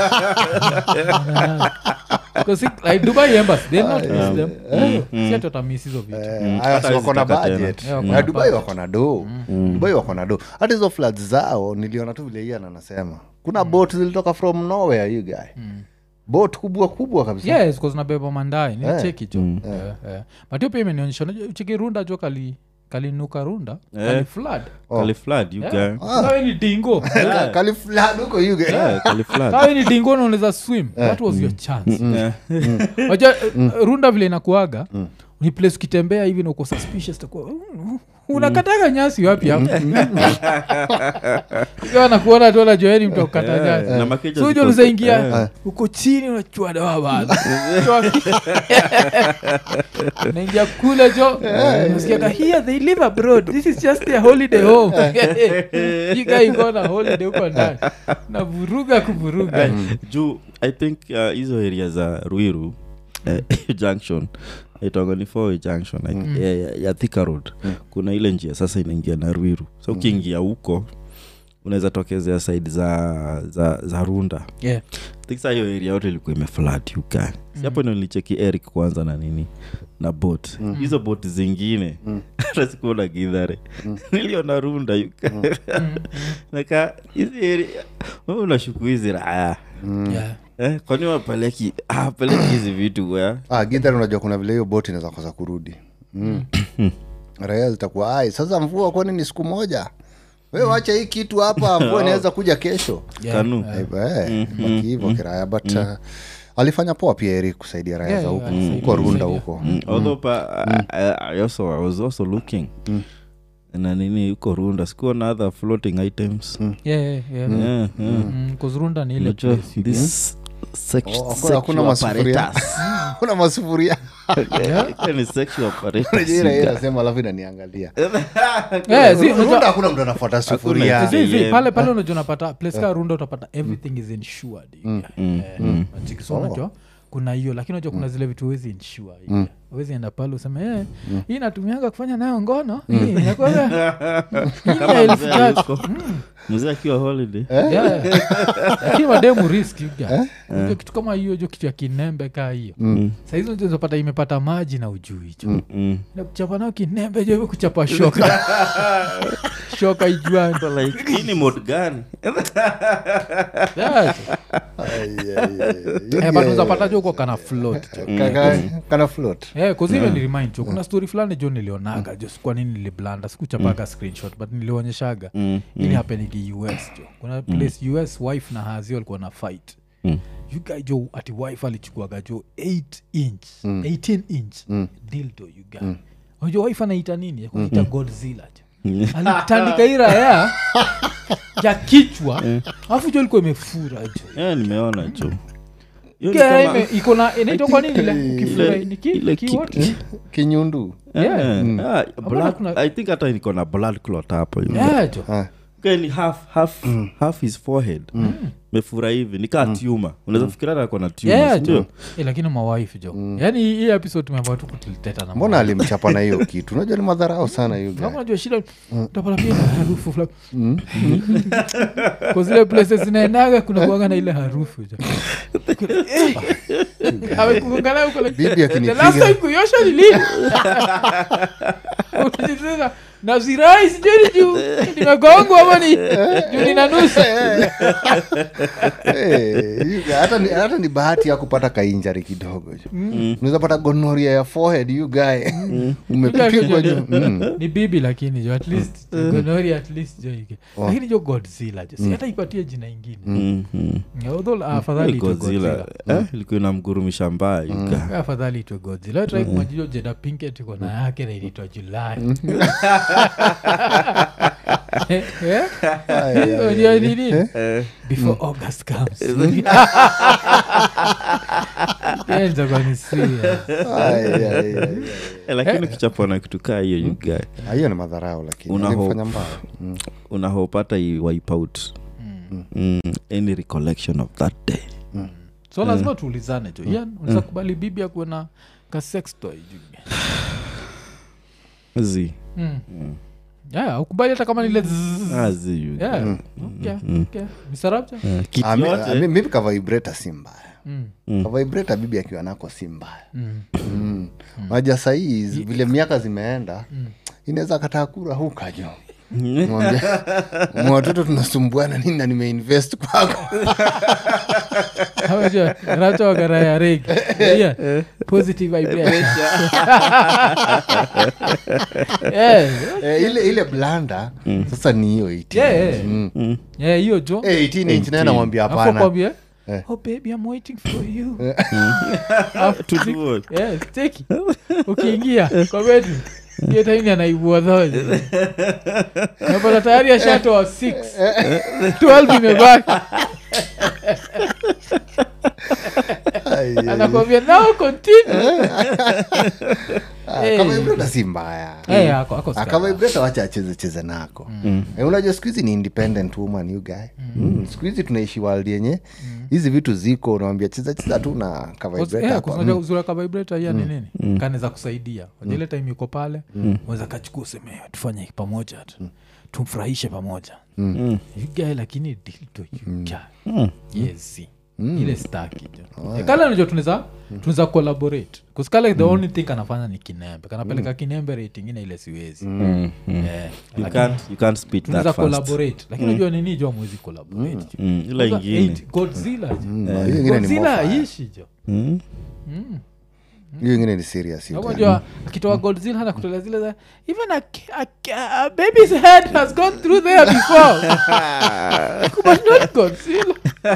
[SPEAKER 1] Because it- like dubai embassy they not miss them si ati watamiss hizo vitu
[SPEAKER 2] Eh, haya,
[SPEAKER 4] Hata
[SPEAKER 2] si wako na
[SPEAKER 4] hawezi taka
[SPEAKER 2] budget
[SPEAKER 1] tena. Yeah, wako
[SPEAKER 2] Na
[SPEAKER 1] na
[SPEAKER 2] dubai
[SPEAKER 1] budget.
[SPEAKER 2] wako na do dubai wako na do hata hizo floods zao niliona tu vile ian anasema kuna boat zilitoka from nowhere you guy boat kubwa kubwa kabisa
[SPEAKER 1] yes because nabeba mandai nicheki jo Eh, eh. but hiyo pia imenionyesha unajua cheki runda jo kali kalinuka runda kali flood
[SPEAKER 4] Kali flood, you guy.
[SPEAKER 1] kawe ni dingo
[SPEAKER 2] Ka- kali flood huko you guy
[SPEAKER 4] Yeah, kali flood.
[SPEAKER 1] kawe ni dingo naunaweza swim what was your chance
[SPEAKER 4] Yeah.
[SPEAKER 1] waja runda vile inakuaga ni place ukitembea hivi na uko suspicious takuwa "Mm, unakataga nyasi wapi hapo ikiwa nakuona tu najoeni mtu akukata nyasi
[SPEAKER 4] na makeja
[SPEAKER 1] so
[SPEAKER 4] ziko-
[SPEAKER 1] jo unazaingia
[SPEAKER 4] Eh.
[SPEAKER 1] uko chini unachua dawa bado naingia kule jo nasikiaga here they live abroad this is just their holiday home you guy iko na holiday huko ndani na vuruga kuvuruga
[SPEAKER 4] juu i think uh, hizo area za ruiru eh, junction itonga ni four junction like, ya, ya, ya thika road kuna ile njia sasa inaingia na ruiru so ukiingia huko unaweza tokezea side za za, za runda
[SPEAKER 1] yeah.
[SPEAKER 4] think saa hiyo area yote ilikuwa imeflat uka si hapo ndo nilicheki eric kwanza na nini na bot hizo bot zingine hata sikuona gidhare niliona runda uka naka hizi area wewe unashuku hizi raya
[SPEAKER 1] Yeah.
[SPEAKER 4] eh, kwani wapeleki apeleki hizi vitu wea
[SPEAKER 2] ah, githari unajua kuna vile hiyo boti inaweza kosa kurudi mm. raia zitakuwa ai sasa mvua kwani ni siku moja we wacha hii kitu hapa mvua inaweza kuja kesho
[SPEAKER 1] Yeah.
[SPEAKER 4] kanu
[SPEAKER 2] Eh, baki hivyo kiraya but uh, alifanya poa pia eri kusaidia raya
[SPEAKER 1] Yeah,
[SPEAKER 2] za
[SPEAKER 1] yeah,
[SPEAKER 2] huko
[SPEAKER 1] alisaidia,
[SPEAKER 2] huko runda
[SPEAKER 1] alisaidia.
[SPEAKER 2] huko
[SPEAKER 4] Mm, although pa, I, I, also, I was also looking na nini huko runda sikuona other floating items
[SPEAKER 1] Yeah, yeah, yeah.
[SPEAKER 4] Yeah, yeah.
[SPEAKER 1] Mm, 'cause runda ni ile
[SPEAKER 4] Unajua,
[SPEAKER 1] place.
[SPEAKER 4] this sex-
[SPEAKER 2] Oh, hakuna-
[SPEAKER 4] sexual
[SPEAKER 2] hakuna masufuria.
[SPEAKER 4] apparatus.
[SPEAKER 2] kuna masufuria
[SPEAKER 4] Hiyo ni sexual apparatus,
[SPEAKER 2] Unajua ile
[SPEAKER 4] you
[SPEAKER 2] yeye
[SPEAKER 4] guy.
[SPEAKER 2] anasema alafu inaniangalia
[SPEAKER 1] Yeah, zi- unajua-
[SPEAKER 2] runda hakuna mtu anafuata sufuria
[SPEAKER 1] Zi- zi,
[SPEAKER 4] Yeah.
[SPEAKER 1] pale pale unajua unapata place ka runda utapata everything is insured so unajua kuna hiyo lakini unajua kuna zile vitu huwezi insure hivi. huwezi enda pale useme eh, hii natumianga kufanya nayo ngono Hii inakuwaga- hii ni ya elfu
[SPEAKER 4] Mzee
[SPEAKER 1] tatu."
[SPEAKER 4] yuko. mzee akiwa holiday
[SPEAKER 1] Yeah. lakini mademu risk you guys. Unajua kitu kama hiyo jo kitu ya kinembe kaa hiyo sahizi unazopata imepata maji na ujui jo
[SPEAKER 4] Mm.
[SPEAKER 1] nakuchapa nao kinembe jo hivyo kuchapa shoka shoka ijuani
[SPEAKER 4] So like, hii ni mod gani
[SPEAKER 1] Yeah.
[SPEAKER 2] Ai, ai, ai.
[SPEAKER 1] Eh, but unazapata jo uko kana float jo
[SPEAKER 2] Kaka- kana float
[SPEAKER 1] Eh, 'cause hiyo nirimind jo kuna story fulani jo nilionaga jo kwa nini niliblanda sikuchapaga screenshot but nilionyeshaga
[SPEAKER 4] Mm,
[SPEAKER 1] ili hapenigi us jo kuna place us wife na hazi walikuwa na fight
[SPEAKER 4] Mm.
[SPEAKER 1] you guy jo ati wife alichukuaga jo 8 inch 18 inch dildo you guy unajua wife anaita nini kuita godzilla jo alitandika hii raya ya kichwa alafu jo ilikuwa imefura jo
[SPEAKER 4] Yeah, nimeona jo Hiyo ni
[SPEAKER 1] Kaya
[SPEAKER 4] kama-
[SPEAKER 1] ime- iko na inaitwa kwa nini ile ukifura
[SPEAKER 4] Ile-
[SPEAKER 1] ni ki-
[SPEAKER 4] ile
[SPEAKER 1] ki
[SPEAKER 4] ki-
[SPEAKER 1] what?
[SPEAKER 2] kinyundu
[SPEAKER 1] Yeah.
[SPEAKER 4] Eh, ah, blood-
[SPEAKER 1] kuna-
[SPEAKER 4] i think hata niko na blood clot hapo you know.
[SPEAKER 1] Yeah, jo
[SPEAKER 2] Ah.
[SPEAKER 4] Okay, ni half, half, half his forehead mefura hivi nikaa tuma unaweza fikiria hata ako na tuma
[SPEAKER 1] Yeah,
[SPEAKER 4] sindio?
[SPEAKER 1] jo Eh, lakini mawaifu jo yaani hii episode tumeambaa tu kutiliteta na
[SPEAKER 2] mbona alimchapa na hiyo kitu unajua ni madharau sana hiyo guy.
[SPEAKER 1] Kama unajua shida utapata pia na harufu fulani kwa zile places zinaendaga kuna kuaga na ile harufu jo amekugongana huko like,
[SPEAKER 2] Bibi
[SPEAKER 1] the
[SPEAKER 2] akinipiga.
[SPEAKER 1] last time kuiosha ni lini Unajisema, na zirai sijui juu nimegongwa ama ni juu nina nusu
[SPEAKER 2] Eh, you guy, hata ni- hata ni bahati ya kupata kainjari kidogo jo unaweza pata gonoria ya forehead you guy umepigwa jo Mm.
[SPEAKER 1] ni bibi lakini jo at least gonori at least jo ike lakini jo godzilla jo si hata ipatie jina ingine
[SPEAKER 4] Mm, mm.
[SPEAKER 1] although afadhali itwe
[SPEAKER 4] Godzilla,
[SPEAKER 1] godzilla
[SPEAKER 4] eh, ilikuwa inamgurumisha mbaya you guy.
[SPEAKER 1] afadhali itwe godzilla trai kumajijo jeda pinket iko na yake na inaitwa julai Eh, eh? Unajua ni nini? before august comes Enza kwa ni serious.
[SPEAKER 2] Ai, ai, ai, ai.
[SPEAKER 4] Eh, lakini ukichapwa na kitu kaa hiyo you guy,
[SPEAKER 2] Ah, hiyo ni madharau lakini
[SPEAKER 4] Una
[SPEAKER 2] alimfanya
[SPEAKER 4] hope.
[SPEAKER 2] mbaya Mm.
[SPEAKER 4] unahopata i wipe out mm, any recollection of that day
[SPEAKER 1] so lazima tuulizane jo Ian, unaweza kubali bibi akuwe na ka sex toy juu
[SPEAKER 4] zi
[SPEAKER 1] Mm. Yeah, ukubali hata kama nile zzz.
[SPEAKER 4] Ah, zi you guy.
[SPEAKER 1] Yeah, okay, okay. Misarabja?
[SPEAKER 4] Eh, kitu
[SPEAKER 2] Ah, mi-
[SPEAKER 4] yote
[SPEAKER 2] ah, mi- mimi kavaibreta si mbaya
[SPEAKER 1] Mm.
[SPEAKER 2] kavaibreta bibi akiwa nako si mbaya
[SPEAKER 1] Mm.
[SPEAKER 2] mm. maja sahii vile miaka zimeenda inaweza kataa kura hukajo watoto tunasumbuana nini na nimeinvest kwako
[SPEAKER 1] Hawaja, racha wagaraya regi Yeah, positive vibration. Yeah,
[SPEAKER 2] eh, ile ile blanda sasa ni hiyo 18
[SPEAKER 1] yeah, yeah.
[SPEAKER 2] Mm.
[SPEAKER 1] Yeah, hiyo jo
[SPEAKER 2] Eh, 18 inch naye namwambia
[SPEAKER 1] Alafu
[SPEAKER 2] hapana
[SPEAKER 1] kwambie,
[SPEAKER 2] Eh.
[SPEAKER 1] oh baby i'm waiting for you
[SPEAKER 4] To do what?
[SPEAKER 1] yes cheki ukiingia kwa bedroom hiyo taini anaibua dhoji napata tayari ashatoa 6 12 imebaki
[SPEAKER 2] Ai, ai.
[SPEAKER 1] anakwambia now continue
[SPEAKER 2] Ah,
[SPEAKER 1] Eh.
[SPEAKER 2] kama vibrata si mbaya
[SPEAKER 1] Eh, ako- ako
[SPEAKER 2] Ah,
[SPEAKER 1] sawa.
[SPEAKER 2] kama vibrata wacha acheze cheze nako Eh, unajua siku hizi ni independent woman you guy Mm, siku hizi tunaishi world yenye hizi vitu ziko unawambia cheza cheza tu na
[SPEAKER 1] Cause,
[SPEAKER 2] kavibrata
[SPEAKER 1] yeah,
[SPEAKER 2] hapa.
[SPEAKER 1] cause unajua uzuri wa kavibrata hiya ni nini kanaweza kusaidia Unajua ile time yuko pale unaweza kachukua useme tufanye pamoja tu tumfurahishe pamoja yugae lakini dildo yuga yes ile staki jo kale najo tunaweza tunaweza collaborate kuskale the only thing kanafanya ni kinembe kanapeleka kinembe rate ingine ile siwezi Eh,
[SPEAKER 4] You
[SPEAKER 1] lakini
[SPEAKER 4] can't, you can't speed that
[SPEAKER 1] tunaweza
[SPEAKER 4] fast.
[SPEAKER 1] collaborate lakini unajua nini jo mwezi collaborate jo.
[SPEAKER 4] Mm, ila
[SPEAKER 1] Kwanza
[SPEAKER 4] ingine
[SPEAKER 1] eight, godzilla jo
[SPEAKER 2] Mm, hiyo ingine ni
[SPEAKER 1] godzilla
[SPEAKER 2] mofa.
[SPEAKER 1] ishi jo
[SPEAKER 4] Mm.
[SPEAKER 2] hiyo ingine ni serious you guy.
[SPEAKER 1] unajua akitoa godzilla na kutolea zile za even a, a, a, a baby's head has gone through there before but not godzilla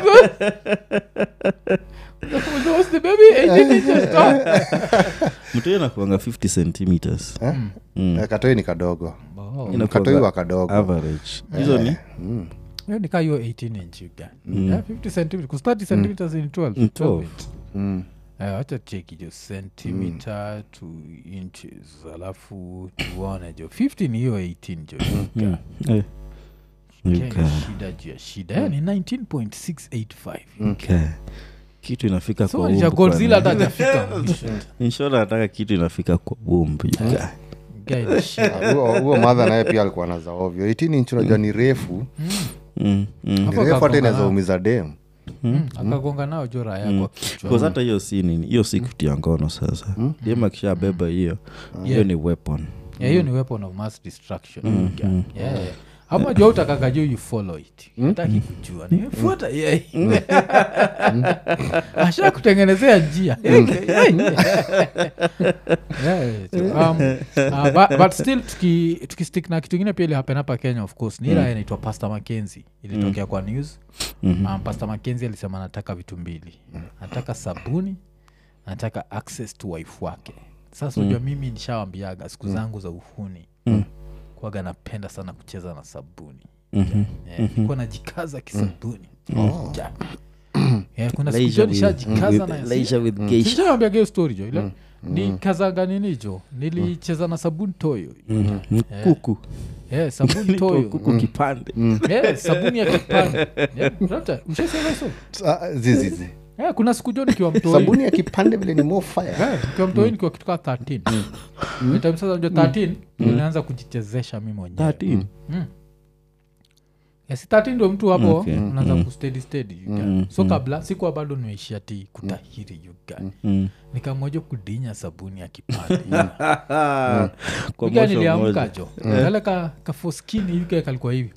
[SPEAKER 1] was the baby 18 inches tall
[SPEAKER 4] mtu nakuanga 50 centimeters
[SPEAKER 2] Eh? Eh, katoi ni kadogo
[SPEAKER 1] Oh.
[SPEAKER 4] Inakuanga
[SPEAKER 2] katoi wa kadogo
[SPEAKER 4] average hizo ni
[SPEAKER 1] hiyo ni kaa hiyo 18 inch you get. Yeah, 50 centimeters 'cause 30 centimeters in 12
[SPEAKER 4] In
[SPEAKER 1] 12
[SPEAKER 4] 12.
[SPEAKER 1] inch.
[SPEAKER 2] Mm.
[SPEAKER 1] Eh, wacha cheki jo centimeter to inches alafu tuone jo 50 ni hiyo 18 jo you get.
[SPEAKER 4] Eh. You
[SPEAKER 1] Kenya
[SPEAKER 4] can.
[SPEAKER 1] shida juu ya shida Eh, ni 19.685
[SPEAKER 4] Okay. kitu inafika
[SPEAKER 1] so
[SPEAKER 4] kwa
[SPEAKER 1] nisha
[SPEAKER 4] womb
[SPEAKER 1] godzilla
[SPEAKER 4] bwana.
[SPEAKER 1] hata hajafika mwisho
[SPEAKER 4] Inshallah nataka kitu inafika kwa womb you guy.
[SPEAKER 1] Guy ni shida.
[SPEAKER 2] Ah, huo huo madha naye pia alikuwa naza ovyo 18 inch unajua ni refu
[SPEAKER 4] Mm, mm.
[SPEAKER 2] ni
[SPEAKER 1] Hapo
[SPEAKER 2] refu hata
[SPEAKER 1] akagonga
[SPEAKER 2] inaweza
[SPEAKER 1] nao.
[SPEAKER 2] umiza dem
[SPEAKER 1] Mm, akagonga nao jora yako
[SPEAKER 4] Because hata hiyo si nini hiyo si kutia ngono sasa dem akishabeba hiyo hiyo
[SPEAKER 1] Yeah.
[SPEAKER 4] ni weapon
[SPEAKER 1] Yeah, hiyo ni weapon of mass destruction Yeah, yeah. ama jua utakaga juu you follow it ataki kujua nimefuata yeye asha kutengenezea njia Yeah, um, uh, but, but still tuki, tukistick na kitu ingine pia ilihapen hapa kenya of course ni ila inaitwa pastor mackenzie ilitokea kwa news um, pastor mackenzie alisema anataka vitu mbili anataka sabuni anataka access to wife wake sasa unajua mimi nishawambiaga siku zangu za uhuni
[SPEAKER 4] Mm.
[SPEAKER 1] kwaga napenda sana kucheza na sabuni
[SPEAKER 4] Mhm.
[SPEAKER 1] yeah, nilikuwa najikaza kisabuni Ja. yeah, kuna siku
[SPEAKER 4] Leisure
[SPEAKER 1] jo
[SPEAKER 4] with-
[SPEAKER 1] nishajikaza
[SPEAKER 4] with-
[SPEAKER 1] na
[SPEAKER 4] leisure with geisha.
[SPEAKER 1] sishawambiaga hiyo story jo ile nikazaga nini jo nilicheza na sabuni toyo
[SPEAKER 4] Mm. kuku
[SPEAKER 1] yeah, sabuni
[SPEAKER 4] Nitoa
[SPEAKER 1] toyo
[SPEAKER 4] kuku kipande
[SPEAKER 1] yeah, sabuni ya kipande yeah, unapata- ushasema hizo?
[SPEAKER 2] Ah, zizizi
[SPEAKER 1] yeah, kuna siku jo nikiwa mtoi
[SPEAKER 2] sabuni ya kipande vile ni more fire
[SPEAKER 1] Yeah, nikiwa mtoi nikiwa kituka 13 By time sasa ndio 13 nilianza kujichezesha mi mwenyewe
[SPEAKER 4] 13
[SPEAKER 1] yes, 13 ndio mtu hapo
[SPEAKER 4] Okay.
[SPEAKER 1] unaanza kustedi stedi you get.
[SPEAKER 4] Mm,
[SPEAKER 1] so kabla sikuwa bado nimeishia ti kutahiri you get.
[SPEAKER 4] Mm.
[SPEAKER 1] nikamwaja kudinya sabuni ya kipande
[SPEAKER 4] Kwa
[SPEAKER 1] Yuga
[SPEAKER 4] mosho
[SPEAKER 1] niliamka
[SPEAKER 4] moja.
[SPEAKER 1] jo kale ka kafoskini yuke kalikuwa hivi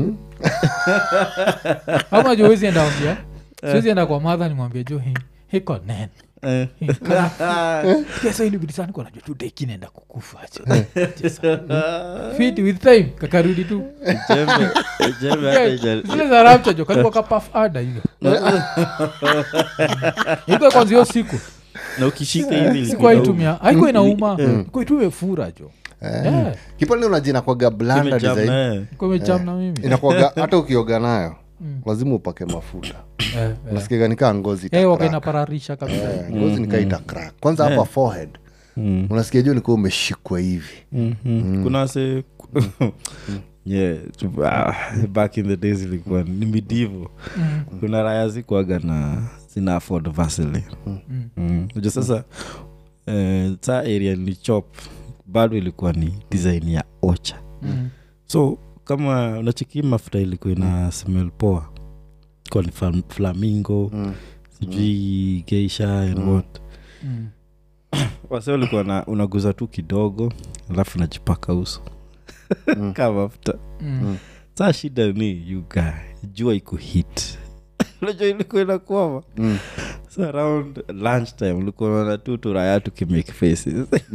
[SPEAKER 1] ama jo wezi enda ambia siwezi enda kwa madha nimwambia jo hi- hiko nene
[SPEAKER 4] Eh.
[SPEAKER 1] kesa ilibidisani najua tu deki naenda kukufa jo. Chesa. fit with time kakarudi tu
[SPEAKER 4] Jembe- jembe hata ija-
[SPEAKER 1] zile za rapcha jo kalikuwa kapaf ada hiyo iko kwanza hiyo siku
[SPEAKER 4] na ukishika hivi
[SPEAKER 1] sikuwa
[SPEAKER 4] ilikuwa
[SPEAKER 1] itumia haikuwa inauma iko tu imefura jo Yeah,
[SPEAKER 2] kipande unajina kwaga blanda
[SPEAKER 4] imejam
[SPEAKER 2] design
[SPEAKER 4] na yeye.
[SPEAKER 1] iko imecham na mimi
[SPEAKER 2] inakwaga hata ukioga nayo lazima upake mafuta
[SPEAKER 1] Eh, eh.
[SPEAKER 2] nasikiaga nikaa ngozi ita
[SPEAKER 1] Eh,
[SPEAKER 2] crack.
[SPEAKER 1] wakainapararisha kabisa
[SPEAKER 2] Eh, ngozi nikaa ita crack kwanza hapa forehead
[SPEAKER 4] Mm.
[SPEAKER 2] unasikia juu nikuwa umeshikwa hivi
[SPEAKER 4] Mhm. kuna wase yeah tu- ah, back in the days ilikuwa ni midivo kuna raya zikwaga na zina afford vasili mm. Unajua sasa eh, saa area ni chop bado ilikuwa ni design ya ocha
[SPEAKER 1] Mm.
[SPEAKER 4] so kama unachiki mafuta ilikuwa ina smell poa kwa ni flam- flamingo
[SPEAKER 2] Mm.
[SPEAKER 4] sijui geisha and what
[SPEAKER 1] Mm.
[SPEAKER 4] wase ulikuwa na unaguza tu kidogo alafu najipaka uso
[SPEAKER 2] Mm.
[SPEAKER 4] kama mafuta
[SPEAKER 1] Mm.
[SPEAKER 4] saa shida ni yuga jua iko hit unajua ilikuwa inakwama so around lunch time ulikuwa unaona tu turaya tukimake faces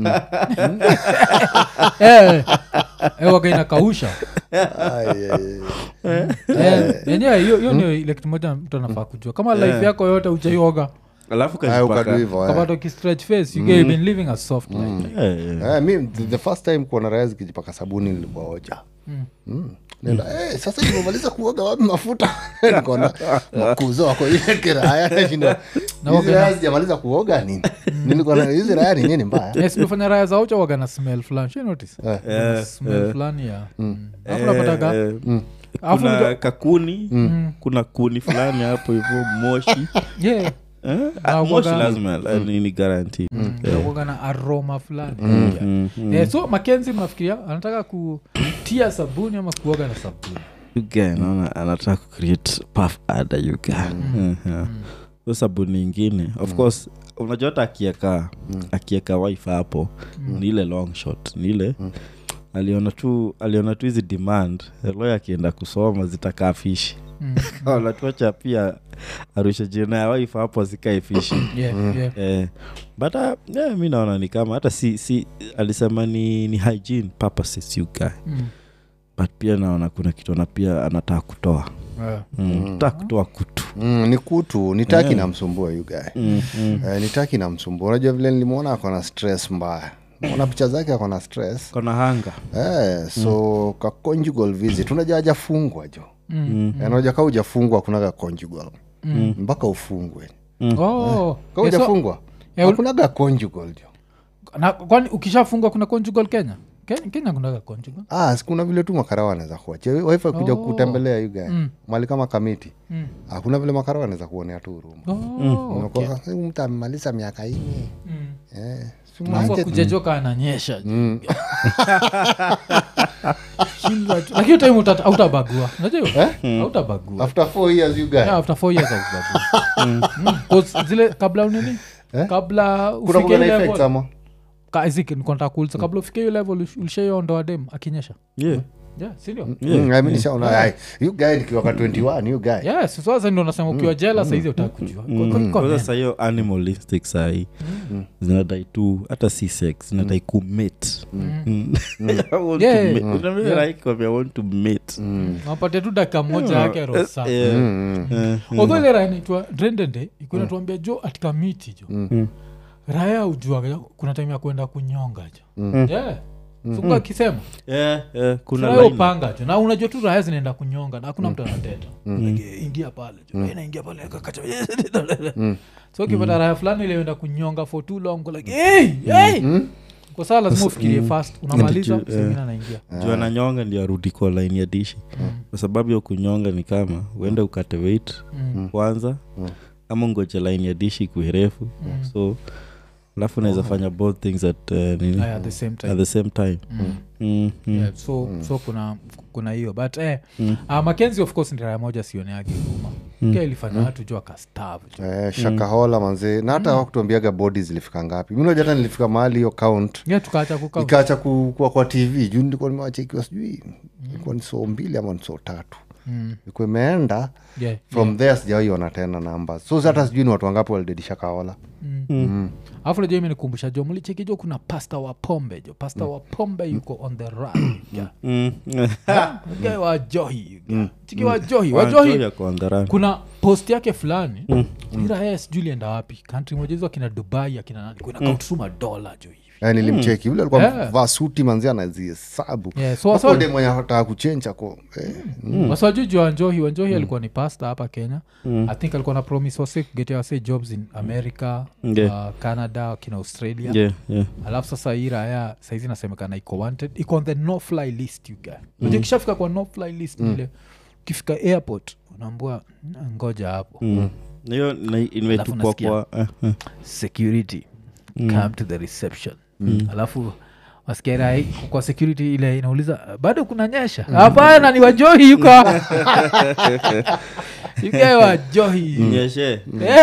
[SPEAKER 1] Eh, eh, waga inakausha
[SPEAKER 2] Ai, ai, ai.
[SPEAKER 1] Eh, yenyewe hiyo hiyo ndio ile kitu moja mtu anafaa kujua kama life yako yote uchaioga
[SPEAKER 4] alafu
[SPEAKER 2] Ai, ukadu
[SPEAKER 4] kajipaka
[SPEAKER 2] hivyo, eh.
[SPEAKER 1] kapata ukistretch face you mm. been living a soft life
[SPEAKER 4] Eh, eh.
[SPEAKER 2] Eh, mi the, the first time kuona raya zikijipaka sabuni nilikuwaoja mm. nenda hey, sasa nimemaliza kuoga wapi mafuta nikona makuzo wako ile kiraya nashinda hizi raya sijamaliza kuoga nini nilikona hizi raya ni nini mbaya
[SPEAKER 1] yes nimefanya raya za ucha waga na smell fulani Shai notice
[SPEAKER 2] Eh.
[SPEAKER 1] Wana smell fulani ya alafu napataga
[SPEAKER 4] Eh,
[SPEAKER 1] alafu
[SPEAKER 4] kuna
[SPEAKER 1] unajua-
[SPEAKER 4] kakuni kuna kuni fulani hapo hivyo moshi
[SPEAKER 1] yeah
[SPEAKER 4] Eh?
[SPEAKER 1] Na
[SPEAKER 4] Ah, moshi
[SPEAKER 1] waga-
[SPEAKER 4] lazima eh, ni ni guarantee
[SPEAKER 1] inakuwaga na aroma fulani Yeah. Eh, so makenzi mnafikiria anataka kutia sabuni ama kuoga na sabuni
[SPEAKER 4] Yuga, naona anataka kucreate puff ada yuga so sabuni ingine of course unajua hata akieka akieka wife hapo ni ile long shot ni ile aliona tu aliona tu hizi demand loy akienda kusoma zitakaa fishi
[SPEAKER 1] Mm.
[SPEAKER 4] wanatuacha pia arusha jina ya wife hapo azikae fishi
[SPEAKER 1] yeah, yeah.
[SPEAKER 4] eh, but uh, yeah, mi naona ni kama hata si, si alisema ni, ni hygiene purposes you guy
[SPEAKER 1] Mm.
[SPEAKER 4] but pia naona kuna kitu na pia anataka kutoa
[SPEAKER 1] Yeah.
[SPEAKER 4] mm. anataka kutoa kutu
[SPEAKER 2] mm, ni kutu nitaki namsumbua yugae
[SPEAKER 4] mm. Mm.
[SPEAKER 2] eh, nitaki namsumbua unajua vile nilimwona akona stress mbaya ona picha zake akona stress
[SPEAKER 4] kona hanga
[SPEAKER 2] eh, so ka conjugal visit unajua hajafungwa jo
[SPEAKER 1] Mm.
[SPEAKER 2] Eh, unajua ka ujafungwa kunaga conjugal mpaka ufungwe
[SPEAKER 1] Oh.
[SPEAKER 2] ka
[SPEAKER 1] Yeah, so-
[SPEAKER 2] ujafungwa
[SPEAKER 1] Eh, ul-
[SPEAKER 2] hakunaga conjugal jo
[SPEAKER 1] na kwani ukishafungwa kuna conjugal kenya Ke- kenya kunaga conjugal
[SPEAKER 2] ah, si kuna vile tu makarawa anaweza kuachia wife kuja
[SPEAKER 1] Oh.
[SPEAKER 2] kutembelea yugae
[SPEAKER 1] Mm.
[SPEAKER 2] mali kama kamiti
[SPEAKER 1] Mm.
[SPEAKER 2] ah, kuna vile makarawa anaweza kuonea tu huruma
[SPEAKER 1] Oh,
[SPEAKER 2] Unakuwa, "Eh, mtu amemaliza miaka ine
[SPEAKER 1] mm.
[SPEAKER 2] eh, si
[SPEAKER 1] Alafu
[SPEAKER 2] mwache-
[SPEAKER 1] akujajoka ananyesha Shindwa tu. lakini time uta- hautabagua unajua hiyo? hautabagua
[SPEAKER 2] after four years you guy
[SPEAKER 1] Yeah, after four years haubagua. Mm. 'Cause zile kabla unini
[SPEAKER 2] Eh?
[SPEAKER 1] kabla
[SPEAKER 2] kuna
[SPEAKER 1] ufike
[SPEAKER 2] kuga na
[SPEAKER 1] hiyo
[SPEAKER 2] effects
[SPEAKER 1] level
[SPEAKER 2] ama
[SPEAKER 1] Ka- Isaac, nilikuwa nataka kuuliza kabla ufike hiyo level ulish- ulishaiondoa dem akinyesha
[SPEAKER 4] yeah.
[SPEAKER 1] yeah, sindio
[SPEAKER 2] Mm, I mean, nishaona, ai, you guy nikiwa ka 21 you guy
[SPEAKER 1] yes sasa ndo nasema ukiwa jela saizi utakujua
[SPEAKER 4] kwanza sahiyo animalistic sahii zinadai tu hata si sex zinadai kumate
[SPEAKER 1] Yeah.
[SPEAKER 4] want to mate
[SPEAKER 1] napate tu dakika moja yake rosa
[SPEAKER 4] Yeah.
[SPEAKER 2] Mm, mm.
[SPEAKER 1] although ile raya naitwa drendende ikuwa natuambia jo atika miti jo raya ujuaga kuna time ya kwenda kunyonga jo yeah. suka akisema
[SPEAKER 4] Yeah, yeah, kuna
[SPEAKER 1] Raya
[SPEAKER 4] line.
[SPEAKER 1] upanga jo na unajua tu raya zinaenda kunyonga na hakuna mtu anateta Like, ingia pale jo Raya inaingia pale akakacha so ukipata raya fulani ilienda kunyonga for too long uko like hey, hey! kwa saa lazima ufikirie fast unamaliza
[SPEAKER 4] Ndio,
[SPEAKER 1] sengine anaingia
[SPEAKER 4] juu ananyonga ndio arudi kwa line ya dishi kwa sababu ya kunyonga ni kama uende ukate weight kwanza ama ngoje line ya dishi kuirefu so alafu unaweza fanya both things at, uh, nini,
[SPEAKER 1] Aya, at the same time
[SPEAKER 4] at the same time
[SPEAKER 1] Mm.
[SPEAKER 4] Mm, mm.
[SPEAKER 1] yeah, so so kuna kuna hiyo but eh, uh, makenzi of course ni raya moja sioneagi huruma mm. ilifanya watu juu akastav
[SPEAKER 2] Eh, shakahola manzee na hata wakutuambiaga bodi zilifika ngapi mi najua hata nilifika mahali hiyo count
[SPEAKER 1] yeah, tukaacha kukaa
[SPEAKER 2] ikaacha ku- kuwa kwa tv juu nilikuwa nimewachekiwa sijui ilikuwa ni soo mbili ama ni soo tatu
[SPEAKER 1] mm.
[SPEAKER 2] ilikuwa imeenda
[SPEAKER 1] yeah,
[SPEAKER 2] from there sijawaiona tena namba so hata sijui ni watu wangapi walidedisha kaola
[SPEAKER 1] alafu najua imenikumbusha jo mlicheki jo kuna pasta wa pombe jo pasta wa pombe yuko on the run yeah.
[SPEAKER 4] Mm.
[SPEAKER 1] Guy wa johi chiki wa johi wa
[SPEAKER 4] Wanjohi
[SPEAKER 1] johi
[SPEAKER 4] ako on the run.
[SPEAKER 1] kuna post yake fulani mm. ira sijui lienda wapi kantri moja hizo akina dubai akina nani kuna kautuma dola jo hivi
[SPEAKER 2] Eh, nilimcheki vile alikuwa
[SPEAKER 1] Yeah.
[SPEAKER 2] mvaa suti manzi anazihesabu
[SPEAKER 1] Yeah, so- so-
[SPEAKER 2] de mwenye ataka kuchenja ko eh,
[SPEAKER 1] waswajuju wanjohi wanjohi alikuwa ni pasta hapa kenya i think alikuwa na promise wase kugetea wase jobs in america
[SPEAKER 4] Yeah.
[SPEAKER 1] uh, canada akina australia
[SPEAKER 4] Yeah, yeah.
[SPEAKER 1] alafu sasa hii raya saizi nasemekana iko wanted iko on the no fly list you guy mm. kishafika kwa no fly list ile ukifika airport unaambua "Mm, ngoja hapo
[SPEAKER 4] Mm. hiyo na- imetupwa
[SPEAKER 1] nasikia.
[SPEAKER 4] kwa eh, eh.
[SPEAKER 1] security come to the reception alafu wasikia kwa security ile inauliza bado kuna nyesha hapana ni wajohi yuko yugae wajohi
[SPEAKER 4] Nyeshe.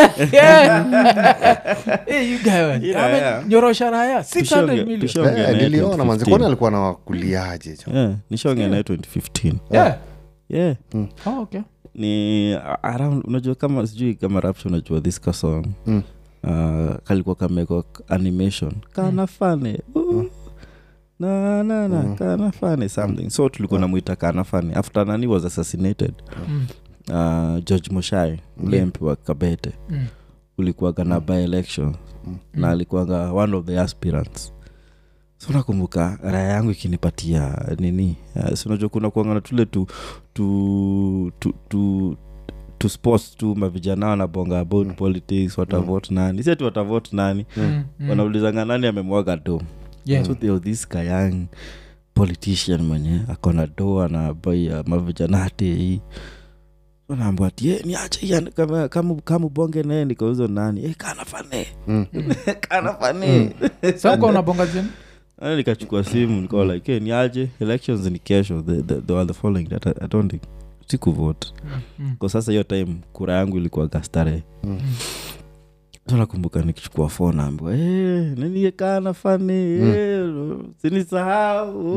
[SPEAKER 4] Hii raya.
[SPEAKER 1] nyorosha raya 600
[SPEAKER 4] Tushonge-
[SPEAKER 1] million
[SPEAKER 4] tushonge
[SPEAKER 2] eh,
[SPEAKER 4] naye
[SPEAKER 2] niliona manzi
[SPEAKER 4] 2015.
[SPEAKER 2] kwani alikuwa na wakuliaje jo
[SPEAKER 4] Yeah, nishaongea naye 2015
[SPEAKER 1] yeah
[SPEAKER 4] yeah
[SPEAKER 1] oh, okay
[SPEAKER 4] ni around unajua kama sijui kama rapture unajua this ka song
[SPEAKER 2] Mm.
[SPEAKER 4] uh, kalikuwa kamekwa animation kana fane uh, na na na kana fane something so tulikuwa namwita kana fane after nani was assassinated
[SPEAKER 1] Mm.
[SPEAKER 4] uh, george moshai ule mp wa kabete
[SPEAKER 1] Mm.
[SPEAKER 4] ulikuwaga na by election na alikuwaga one of the aspirants so nakumbuka raya yangu ikinipatia nini uh, sinajua kuna kuangana tule tu tu tu, tu tu sports tu mavijana wanabonga about mm. politics watavote mm. nani siati watavote nani
[SPEAKER 1] Mm. Mm.
[SPEAKER 4] wanaulizanga nani amemwaga do
[SPEAKER 1] Yeah.
[SPEAKER 4] so there was this kayang politician mwenye akona do anabaia mavijana atei naambwa ati "Eh, niache hii and- kama- kama kama ubonge naye nikauzo nani eh, kana fane
[SPEAKER 2] Mm.
[SPEAKER 4] kana fane
[SPEAKER 1] Sasa uko unabonga jeni
[SPEAKER 4] Yaani nikachukua simu nikawa like hey, niaje elections ni kesho the, the, the, the following that I, I don't think sikuvote
[SPEAKER 1] Mm.
[SPEAKER 4] kwa sasa hiyo time kura yangu ilikuwa gastare
[SPEAKER 2] Mm.
[SPEAKER 4] so nakumbuka nikichukua fo naambiwa hey, naniekana fani hey, sinisahau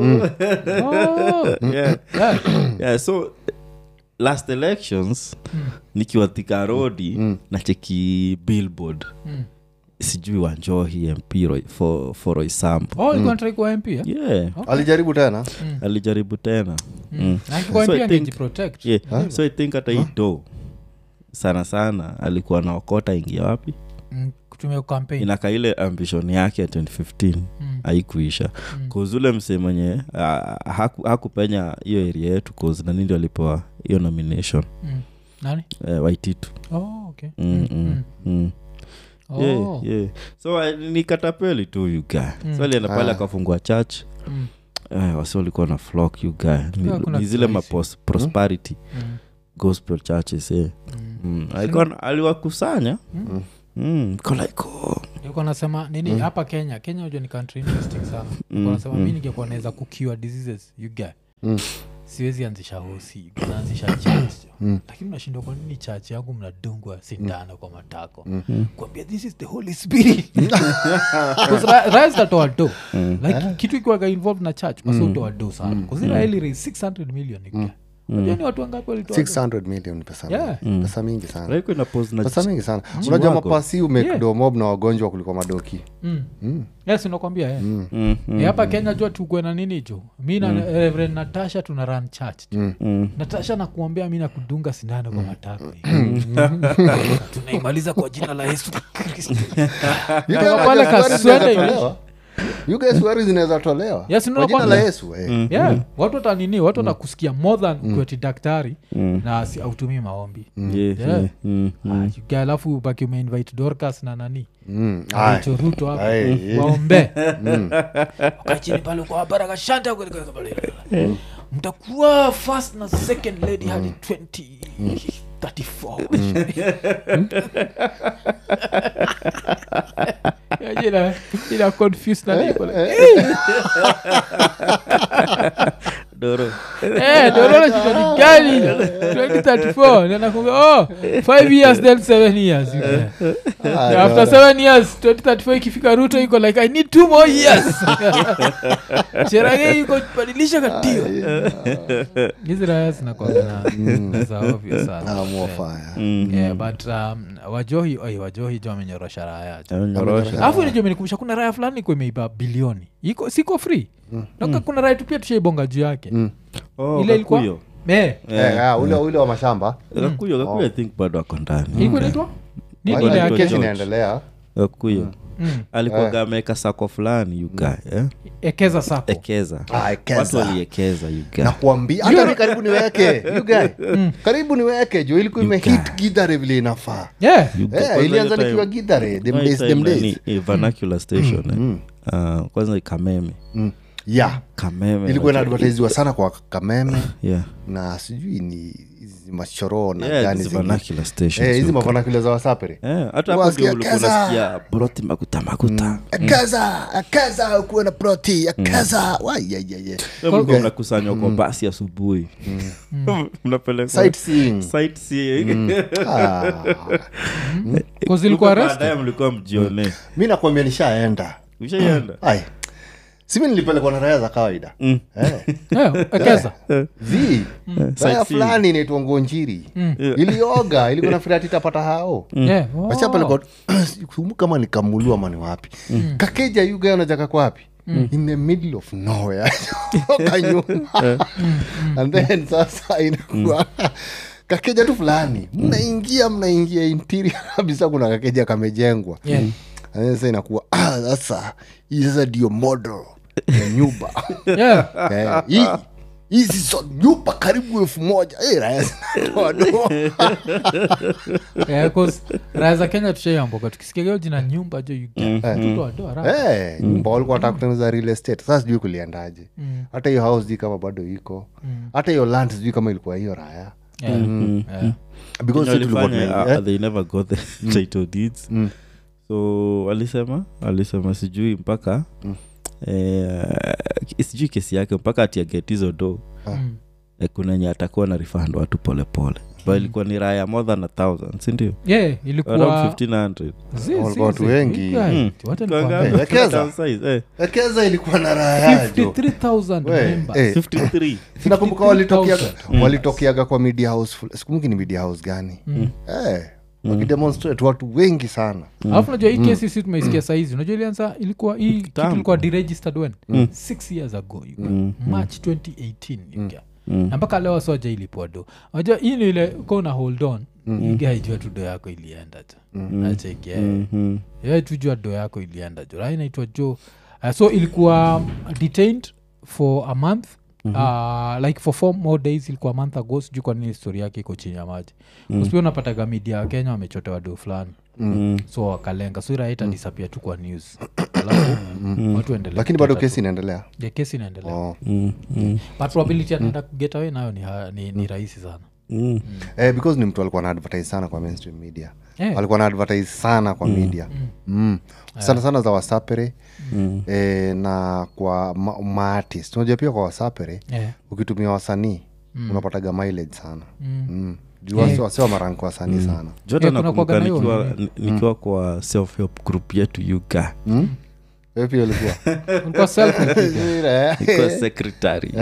[SPEAKER 1] Oh.
[SPEAKER 4] yeah.
[SPEAKER 1] Yeah.
[SPEAKER 4] yeah, so last elections
[SPEAKER 1] Mm.
[SPEAKER 4] nikiwa thika rodi
[SPEAKER 2] Mm.
[SPEAKER 4] na cheki billboard
[SPEAKER 1] Mm.
[SPEAKER 4] sijui wanjohi mp Roy- for, for roisambo
[SPEAKER 1] Oh, ulikuwa unataka kuwa MP, eh?
[SPEAKER 4] yeah
[SPEAKER 2] alijaribu tena
[SPEAKER 4] alijaribu tena mm.
[SPEAKER 1] Na akikuwa
[SPEAKER 4] So
[SPEAKER 1] MP
[SPEAKER 4] I think-
[SPEAKER 1] angejiprotect.
[SPEAKER 4] yeah. so i think hata hii do sana sana alikuwa naokota ingia wapi
[SPEAKER 1] Mm, kutumia campaign.
[SPEAKER 4] inaka ile ambition yake ya 2015
[SPEAKER 1] Mm.
[SPEAKER 4] haikuisha
[SPEAKER 1] Mm.
[SPEAKER 4] kuzule mse mwenye uh, haku, hakupenya hiyo area yetu cause nani ndio alipewa hiyo nomination
[SPEAKER 1] Mm. Nani?
[SPEAKER 4] uh, waititu
[SPEAKER 1] Oh, okay.
[SPEAKER 4] mm,
[SPEAKER 1] Mm,
[SPEAKER 4] mm,
[SPEAKER 1] mm.
[SPEAKER 4] mm.
[SPEAKER 1] Oh.
[SPEAKER 4] Yeah, yeah. so uh, ni katapeli tu yuga
[SPEAKER 1] Mm.
[SPEAKER 4] so alienda pale
[SPEAKER 2] Ah.
[SPEAKER 4] akafungua church
[SPEAKER 1] Mm.
[SPEAKER 4] uh, wasi walikuwa na flock yuga
[SPEAKER 1] Yeah, kuna
[SPEAKER 4] ni zile
[SPEAKER 1] kirahisi.
[SPEAKER 4] mapos prosperity
[SPEAKER 1] Mm.
[SPEAKER 4] gospel churches eh.
[SPEAKER 1] Mm.
[SPEAKER 4] mm. alikuwa aliwakusanya
[SPEAKER 1] Mm.
[SPEAKER 4] mm. Ko like, oh.
[SPEAKER 1] Yuko nasema nini hapa kenya kenya ujo ni country interesting sana mm. nasema mi ningekuwa naweza kukiwa diseases you get
[SPEAKER 2] Mm.
[SPEAKER 1] siwezi anzisha hosi naanzisha church mm. lakini unashindwa kwa nini church yangu mnadungwa sindano kwa matako mm. kuambia this is the holy spirit Because ra- raya zitatoa do like kitu ikiwaga involved na church basi utoa do sana kuziraeli raise 600 million mm. unajua ni watu wangapi walitoa do?
[SPEAKER 2] 600 million ni pesa
[SPEAKER 1] Yeah.
[SPEAKER 2] mingi pesa mingi sana
[SPEAKER 4] Like ina pose na
[SPEAKER 2] pesa mingi sana
[SPEAKER 4] Chiwago.
[SPEAKER 2] unajua mapasi
[SPEAKER 1] Yeah.
[SPEAKER 2] umekdomob na wagonjwa kuliko madoki
[SPEAKER 1] Mm. yes nakwambia yeah.
[SPEAKER 4] mm, mm,
[SPEAKER 1] Eh, hapa kenya jua tukwe na nini jo mi na reverend natasha tuna run church jo.
[SPEAKER 4] mm.
[SPEAKER 1] natasha nakuambia mi nakudunga sindano kwa matako tunaimaliza kwa jina la yesu kristo
[SPEAKER 2] You
[SPEAKER 1] Toka
[SPEAKER 2] guys
[SPEAKER 1] pale
[SPEAKER 2] unajua
[SPEAKER 1] kaswende
[SPEAKER 2] sukari
[SPEAKER 1] imeisha.
[SPEAKER 2] zinaweza tolewa? You guys sukari zinaweza tolewa
[SPEAKER 1] Yes,
[SPEAKER 2] kwa jina la
[SPEAKER 1] unakwambia.
[SPEAKER 2] yesu eh.
[SPEAKER 1] yeah watu watanini watu watakusikia more than kweti daktari na si- autumii maombi
[SPEAKER 4] Yeah,
[SPEAKER 1] Yeah.
[SPEAKER 4] yeah, mm, mm.
[SPEAKER 1] Ah, you guy, alafu baki umeinvite dorcas na nani
[SPEAKER 2] Mm.
[SPEAKER 1] Na
[SPEAKER 2] Aye.
[SPEAKER 1] Rachel Ruto hapo
[SPEAKER 2] Aye, yeah.
[SPEAKER 1] waombe wakachini pale kwa baraka shanta mtakuwa first na second lady hadi 2034 jina jina confused na niko like,
[SPEAKER 4] doro
[SPEAKER 1] eh dorora shida ni gani 2034 na nakumbuka oh 5 years then 7 years you get.
[SPEAKER 2] Ah,
[SPEAKER 1] after seven years 2034 ikifika ruto iko like i need two more years cherage iko badilisha katio hizi raya zinakwagana za ovyo sana
[SPEAKER 2] Ah, more fire.
[SPEAKER 1] Yeah, but um, wajohi oi, wajohi jo amenyorosha raya jo.
[SPEAKER 4] amenyorosha
[SPEAKER 1] alafu nijo menikumbusha kuna raya fulani iko imeiba bilioni iko siko free naka kuna raya tu pia tushaibonga juu yake
[SPEAKER 4] Oh,
[SPEAKER 1] ile ilikuwa
[SPEAKER 4] Gakuyo.
[SPEAKER 1] Eh,
[SPEAKER 2] Eh, ah, ule ule wa mashamba
[SPEAKER 4] Gakuyo, Gakuyo I think bado ako ndani
[SPEAKER 1] ilikuwa inaitwa nini
[SPEAKER 2] Wale
[SPEAKER 1] ile ya
[SPEAKER 4] George.
[SPEAKER 2] kesi
[SPEAKER 1] Kenya?
[SPEAKER 2] inaendelea
[SPEAKER 4] gakuyo
[SPEAKER 1] Mm.
[SPEAKER 4] alikuwaga ameweka sako fulani yuga eh?
[SPEAKER 1] ekeza sako
[SPEAKER 4] ekeza
[SPEAKER 2] Ah, ekeza.
[SPEAKER 4] watu waliekeza yuga
[SPEAKER 2] nakuambia hata mi karibu niweke you guy. karibu niweke juu ilikuwa imehit gidhare vile inafaa
[SPEAKER 1] yeah
[SPEAKER 2] Eh, ilianza nikiwa gidhare them days, them days.
[SPEAKER 4] vernacular station eh. Ah, kwanza kameme
[SPEAKER 2] Mm. yeah
[SPEAKER 4] kameme
[SPEAKER 2] ilikuwa
[SPEAKER 4] like-
[SPEAKER 2] inaadvertisiwa sana kwa kameme
[SPEAKER 4] yeah.
[SPEAKER 2] na sijui ni hizi machoro na
[SPEAKER 4] Yeah,
[SPEAKER 2] gani
[SPEAKER 4] these
[SPEAKER 2] zingine.
[SPEAKER 4] vernacular stations
[SPEAKER 2] Eh, hizi
[SPEAKER 4] yuga.
[SPEAKER 2] mavanakule za wasapere
[SPEAKER 4] Eh, hata hapo
[SPEAKER 2] Wasikia
[SPEAKER 4] ndio ulikuwa
[SPEAKER 2] kaza.
[SPEAKER 4] unasikia broti makuta makuta
[SPEAKER 2] akaza akaza ukuwe na proti akaza waiyayaye
[SPEAKER 4] Wewe mlikuwa mnakusanywa kwa basi asubuhi mnapelekwa
[SPEAKER 2] sightseeing
[SPEAKER 4] sightseeing.
[SPEAKER 1] Cause ilikuwa
[SPEAKER 4] Huko
[SPEAKER 1] arrested
[SPEAKER 4] baadaye mlikuwa mjione
[SPEAKER 2] mi nakwambia nishaenda
[SPEAKER 4] ushaienda
[SPEAKER 2] ai simi nilipelekwa na raya za kawaida
[SPEAKER 4] Mm.
[SPEAKER 2] Eh.
[SPEAKER 1] Yeah, ekeza
[SPEAKER 2] zi raya
[SPEAKER 4] Sightseeing.
[SPEAKER 2] fulani inaitwa ngonjiri ilioga ilikuwa nafikiria ati itapata hao
[SPEAKER 1] Yeah, oh.
[SPEAKER 2] wachapelekwa sikumbuka kama ni kamulu ama ni wapi kakeja yuga unajaka kwa wapi in the middle of nowhere kanyuma and then sasa inakuwa kakeja tu fulani mnaingia mnaingia interior kabisa kuna kakeja kamejengwa
[SPEAKER 1] Yeah.
[SPEAKER 2] And then sasa inakuwa ah, sasa hii sasa ndio model ya nyumba
[SPEAKER 1] Yeah.
[SPEAKER 2] Eh, hii hizi so nyumba karibu elfu moja Eh, raya zinatoa doa.
[SPEAKER 1] Yeah, 'cause raha za kenya tushaiamboka tukisikia hiyo jina nyumba jo yutoadoa
[SPEAKER 2] Eh, nyumba walikuwa wataka kutengeneza real estate sasa sijui kuliendaje hata hiyo house sijui kama bado iko hata hiyo land sijui kama ilikuwa hiyo raya because
[SPEAKER 4] Kenye
[SPEAKER 2] sisi tulikuwa
[SPEAKER 4] walifanya,
[SPEAKER 2] tunaingia-
[SPEAKER 4] uh, they never got the title deeds so walisema walisema sijui mpaka eh, sijui kesi yake mpaka atiaget hizo do eh, kuna nye atakuwa na refund watu polepole but ilikuwa ni raya more than a thousand sindio
[SPEAKER 1] yeah, ilikuwa
[SPEAKER 4] around 1500
[SPEAKER 1] Zi, zi,
[SPEAKER 2] Walikuwa watu
[SPEAKER 1] zi.
[SPEAKER 2] wengi.
[SPEAKER 1] You guys,
[SPEAKER 4] Mm.
[SPEAKER 1] wacha
[SPEAKER 4] Kwa
[SPEAKER 1] nikwambie.
[SPEAKER 4] ngapi?
[SPEAKER 2] Wekeza.
[SPEAKER 4] Town size, eh,
[SPEAKER 2] ekeza ilikuwa na raya jo
[SPEAKER 1] 53,000
[SPEAKER 2] We,
[SPEAKER 1] members.
[SPEAKER 2] eh,
[SPEAKER 4] 53
[SPEAKER 2] sinakumbuka walitokeaga walitokeaga kwa media house ful- sikumbuki ni media house gani eh, wakidemonstrate watu wengi sana
[SPEAKER 1] alafu najua hii kesi si tumeisikia saizi unajua ilianza ilikuwa hii kitu
[SPEAKER 4] Kitambo.
[SPEAKER 1] ilikuwa deregistered when six years ago you guys. march 2018 you guys. na mpaka leo soja ilipwa do unajua hii ni ile kona hold on igaijua tu do yako ilienda jo nacheki
[SPEAKER 4] Mhm.
[SPEAKER 1] tujua do yako ilienda jo rai naitwa jo uh, so ilikuwa detained for a month Uh, like for four more days ilikuwa a month ago sijui kwa nini histori yake iko chini ya maji mm. unapataga media ya kenya wamechotewa do fulani
[SPEAKER 4] Mm.
[SPEAKER 1] so wakalenga so iraita disapia tu kwa news alafu watu endelea
[SPEAKER 2] lakini bado
[SPEAKER 1] kuteta
[SPEAKER 2] kesi inaendelea
[SPEAKER 1] tu. Yeah, kesi inaendelea
[SPEAKER 2] oh.
[SPEAKER 4] Mm, mm,
[SPEAKER 1] but probability ataenda kuget away nayo ni, ha- ni, ni rahisi sana
[SPEAKER 4] mm.
[SPEAKER 2] eh, because ni mtu alikuwa na advertise sana kwa mainstream media
[SPEAKER 1] Eh.
[SPEAKER 2] alikuwa na advertise sana kwa media mm. sana sana za wasapere eh, na kwa ma- maartist unajua pia kwa wasapere
[SPEAKER 1] yeah.
[SPEAKER 2] ukitumia wasanii unapataga mileage sana mm. juu wasi- wasi wa marank wasanii sana
[SPEAKER 4] jota
[SPEAKER 1] Yeah, kuna
[SPEAKER 4] nakumbuka
[SPEAKER 1] kuwaga na hiyo
[SPEAKER 4] nikiwa,
[SPEAKER 1] nini.
[SPEAKER 4] ni- nikiwa kwa self help group yetu yuga
[SPEAKER 2] Wewe pia ulikuwa
[SPEAKER 1] Ulikuwa self
[SPEAKER 4] nikiwa secretary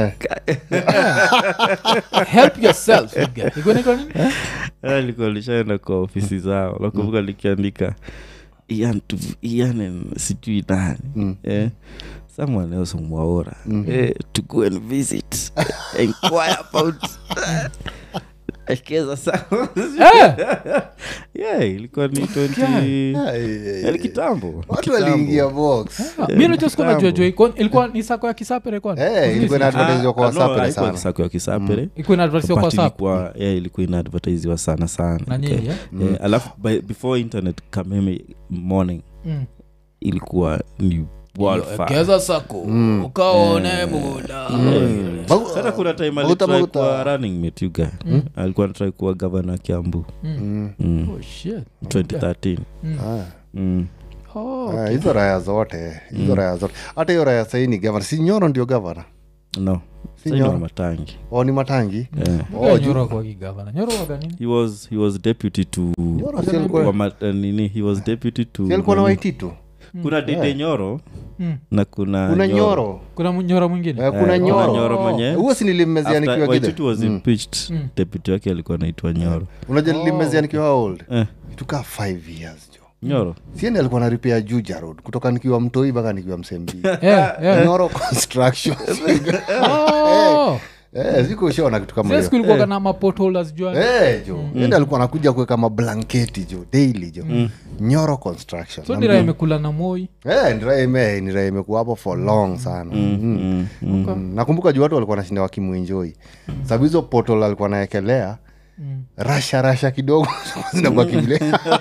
[SPEAKER 1] help yourself you guy. Ilikuwa inaitwa nini?
[SPEAKER 4] Eh, likuwa lishaenda kwa ofisi zao nakumbuka likiandika ian to ian and sijui nani eh, someone else mwaora eh, to go and visit inquire about ekeza sawa
[SPEAKER 1] Eh,
[SPEAKER 4] yeah ilikuwa ni 20 yani kitambo
[SPEAKER 2] watu waliingia box
[SPEAKER 1] mi najua siku najua
[SPEAKER 4] kitambo.
[SPEAKER 1] jua iko- ilikuwa ni sako ya kisapere kwani?
[SPEAKER 2] Eh, ilikuwa ina advertise kwa wasapere sana
[SPEAKER 4] sako ya kisapere
[SPEAKER 1] Ilikuwa inaadvertisiwa kwa
[SPEAKER 4] But
[SPEAKER 1] sap
[SPEAKER 4] ilikuwa yeah, ilikuwa inaadvertisiwa sana sana
[SPEAKER 1] Na nyinyi,
[SPEAKER 4] Okay.
[SPEAKER 1] eh?
[SPEAKER 4] Eh, alafu by, before internet kameme morning
[SPEAKER 1] Mm.
[SPEAKER 4] ilikuwa ni wildfire.
[SPEAKER 1] Ekeza sako ukaone muda
[SPEAKER 2] Bagu-
[SPEAKER 4] Sasa kuna time
[SPEAKER 2] Maguta,
[SPEAKER 4] alitry
[SPEAKER 2] maguta.
[SPEAKER 4] kuwa running mate you guy alikuwa natrai kuwa gavana kiambu
[SPEAKER 2] Mm.
[SPEAKER 4] mm.
[SPEAKER 1] Oh, shit.
[SPEAKER 4] 2013
[SPEAKER 2] Ah.
[SPEAKER 4] mm.
[SPEAKER 1] Oh,
[SPEAKER 2] Ah, hizo raya zote hizo raya zote hata hiyo raya sahii ni gavana si nyoro ndio gavana
[SPEAKER 4] no
[SPEAKER 2] Si
[SPEAKER 4] Sasa ni wa
[SPEAKER 2] Nyoro.
[SPEAKER 4] matangi
[SPEAKER 2] o ni matangi
[SPEAKER 4] yeah.
[SPEAKER 1] Huyo
[SPEAKER 2] Oh, juu-
[SPEAKER 1] Nyoro kwa kigavana. Nyoro waga nini?
[SPEAKER 4] he was he was deputy to
[SPEAKER 2] Nyoro si alikuwa-
[SPEAKER 4] wa ma- eh, nini he was deputy to
[SPEAKER 2] si alikuwa na
[SPEAKER 4] nini?
[SPEAKER 2] waititu
[SPEAKER 4] kuna dede nyoro
[SPEAKER 1] Mm.
[SPEAKER 4] na kuna
[SPEAKER 2] kuna nyoro
[SPEAKER 1] kuna mu- nyoro mwingine
[SPEAKER 2] Eh, kuna
[SPEAKER 4] Eh,
[SPEAKER 2] nyoro
[SPEAKER 4] nyoro mwenye
[SPEAKER 2] huo si nilimmezea
[SPEAKER 4] After
[SPEAKER 2] nikiwa
[SPEAKER 4] Waititu
[SPEAKER 2] gide
[SPEAKER 4] was impeached
[SPEAKER 1] Mm.
[SPEAKER 4] deputy wake alikuwa anaitwa nyoro
[SPEAKER 2] unajua nilimmezea nikiwa how old
[SPEAKER 4] eh,
[SPEAKER 2] itukaa five years jo
[SPEAKER 4] nyoro
[SPEAKER 2] sieni alikuwa na repair juja road kutoka nikiwa mtoi mpaka nikiwa msembi
[SPEAKER 1] Yeah, yeah.
[SPEAKER 2] nyoro construction
[SPEAKER 1] Oh.
[SPEAKER 2] Eh, siku ushaona kitu kama
[SPEAKER 1] Zile
[SPEAKER 2] hiyo
[SPEAKER 1] siku ilikuwaga na mapotholders jua
[SPEAKER 2] Eh, jo ende alikuwa anakuja kuweka mablanketi jo daily jo nyoro construction
[SPEAKER 1] so nira imekula na moi
[SPEAKER 2] Eh, ni raha ime- ni raha imekuwa hapo for long sana Mm. Mm. nakumbuka juu watu walikuwa nashinda wakimwenjoi sababu hizo potol alikuwa naekelea rasha rasha kidogo zinakuwa kivile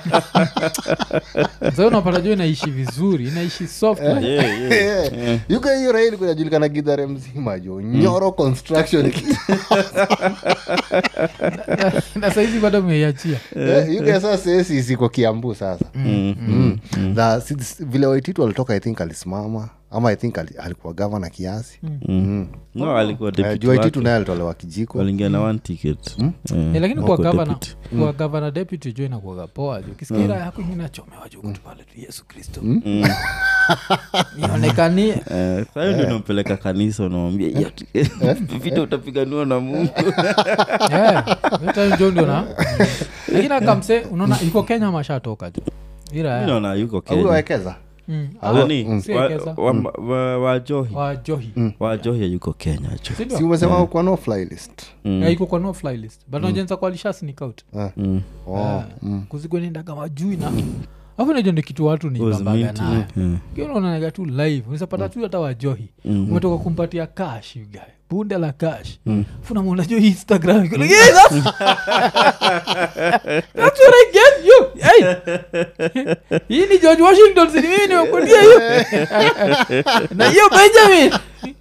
[SPEAKER 1] sa unapata jua inaishi vizuri inaishi soft like.
[SPEAKER 4] yeah, yeah.
[SPEAKER 2] yuka hiyo raha ilikuwa inajulikana gidhare mzima jo nyoro construction
[SPEAKER 1] na saizi bado meiachia
[SPEAKER 2] Eh, yuka sasa esi siko kiambu sasa
[SPEAKER 4] Mm,
[SPEAKER 2] Mm. Na si- si- vile waititu alitoka i think alisimama ama i think ali- alikuwa gavana kiasi
[SPEAKER 4] no alikuwa
[SPEAKER 2] Eh,
[SPEAKER 4] deputy
[SPEAKER 2] juu aititu
[SPEAKER 4] wake.
[SPEAKER 2] naye alitolewa kijiko
[SPEAKER 4] waliingia na one ticket Eh,
[SPEAKER 1] Eh, lakini kwa
[SPEAKER 4] wako
[SPEAKER 1] gavana
[SPEAKER 4] deputy.
[SPEAKER 1] kwa gavana deputy jo inakuaga poa jo kisikira yako ingine achomewa jo kutu pale tu yesu kristo ionekanie
[SPEAKER 4] Eh, sayo ndio unampeleka kanisa unamwambia "Ya, vita utapiganiwa na mungu
[SPEAKER 1] jo ndio na lakini akamse unaona iko kenya mashatoka jo
[SPEAKER 4] Mi
[SPEAKER 1] ira
[SPEAKER 4] naona yuko
[SPEAKER 2] Au
[SPEAKER 4] kenya
[SPEAKER 2] wekeza
[SPEAKER 1] Mm.
[SPEAKER 4] nani
[SPEAKER 1] Si
[SPEAKER 4] Wa-
[SPEAKER 1] Ekeza.
[SPEAKER 4] wa- wa- wajohi
[SPEAKER 1] wajohi
[SPEAKER 4] wajohi yuko kenya cho
[SPEAKER 1] sindio
[SPEAKER 2] si umesema kwa no fly list
[SPEAKER 1] Eh, iko kwa no fly list but najenza kwa lisha sneak out
[SPEAKER 4] Mm.
[SPEAKER 2] oh.
[SPEAKER 1] kuzigwenendaga majui na afu najo ndi kitu watu ni
[SPEAKER 4] Was
[SPEAKER 1] bambaga
[SPEAKER 4] minty,
[SPEAKER 1] nayo
[SPEAKER 4] yeah.
[SPEAKER 1] kionaonaga tu live unawezapata tu hata wajohi umetoka kumpatia cash you guy bunde la cash funamwona jo instagram You're like, "Hey, that's, that's what I get you hey. hii ni george washington sini mimi nimekutia hiyo na hiyo benjamin